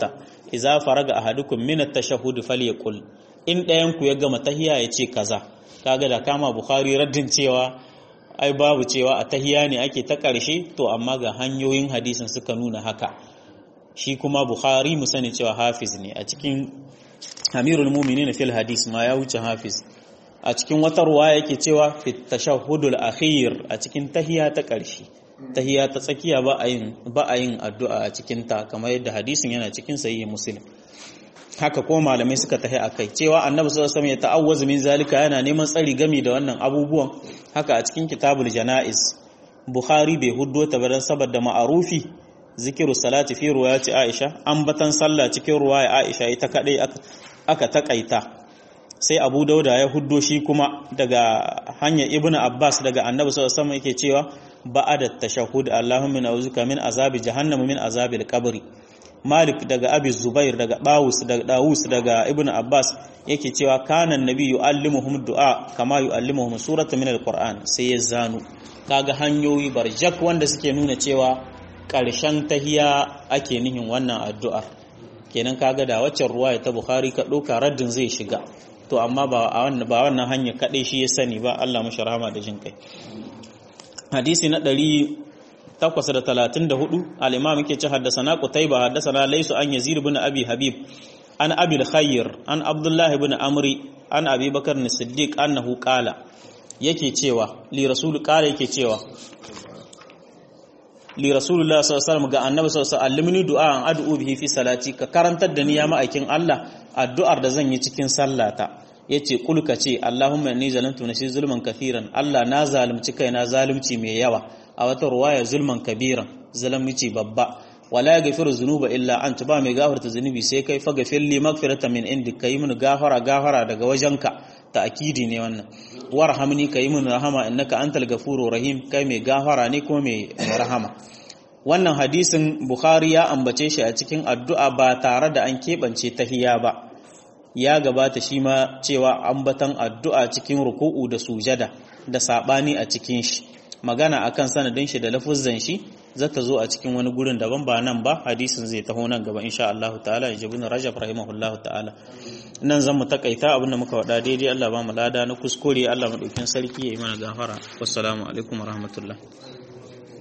idza faraga ahadukum min at-tashahhud falyaqul in ɗayan ku ya gama tahiya ya ce kaza kaga da kama bukhari raddin cewa ai babu cewa a tahiya ne ake ta ƙarshe to amma ga hanyoyin hadisin suka nuna haka shi kuma bukhari mu sani cewa hafiz ne a cikin amirul mu'minin fil hadis ma ya wuce hafiz a cikin wata ruwa yake cewa fi tashahhudul akhir a cikin tahiya ta ƙarshe tahiya ta tsakiya ba a yin ba a yin addu'a a cikin ta kamar yadda hadisin yana cikin sahih muslim haka ko malamai suka tahi akai cewa annabi sallallahu alaihi wasallam ya ta'awwazu min zalika yana neman tsari gami da wannan abubuwan haka a cikin kitabul janaiz bukhari bai huddo ta ba saboda ma'arufi zikiru salati fi ruwayati aisha ambatan sallah cikin ruwaya aisha ita kadai aka takaita sai abu dauda ya huddo shi kuma daga hanyar ibnu abbas daga annabi sallallahu alaihi wasallam yake cewa ba'ada tashahhud allahumma na'uzuka min azabi jahannam min azabil qabri malik daga abi zubair daga dawus daga dawus daga ibnu abbas yake cewa kana annabi yu'allimuhum du'a kama yu'allimuhum suratan min alquran sai ya zanu kaga hanyoyi barjak wanda suke nuna cewa ƙarshen tahiya ake nihin wannan addu'ar kenan kaga da waccan ruwaya ta bukhari ka ɗauka raddin zai shiga to amma ba wannan ba wannan hanya kaɗai shi ya sani ba Allah mashi rahama da jin kai hadisi na ɗari takwas da talatin da hudu al'imam yake ci haddasana qutayba haddasana laysu an yazid ibn abi habib an abil khayyar an abdullah ibn amri an abi bakar as-siddiq annahu qala yake cewa li rasul qala yake cewa li rasulullah sallallahu alaihi wasallam ga annabi sallallahu alaihi wasallam allimni du'a an ad'u bihi fi salati ka karantar da ni ya ma'aikin Allah addu'ar da zan yi cikin sallata yace kul ka ce Allahumma inni zalamtu nafsi zulman kathiran Allah na zalunci kaina zalunci mai yawa a wata ruwaya zulman kabiran zalunci babba wala yaghfiru dhunuba illa anta ba mai gafarta zunubi sai kai fa gafir li magfiratan min indik kai mun gafara gafara daga wajenka ta'kidi ne wannan warhamni kai mun rahama innaka antal ghafurur rahim kai mai gafara ne ko mai rahama wannan hadisin bukhari ya ambace shi a cikin addu'a ba tare da an keɓance tahiya ba ya gabata shi ma cewa ambatan addu'a cikin ruku'u da sujada da sabani a cikin shi magana akan sanadin shi da lafuzzan shi zata zo a cikin wani gurin daban ba nan ba hadisin zai taho nan gaba insha Allah ta'ala ya jibin Rajab rahimahullah ta'ala nan zan mu takaita abin da muka wada daidai Allah ba mu lada na kuskure Allah madaukin sarki ya yi mana gafara wassalamu alaikum warahmatullahi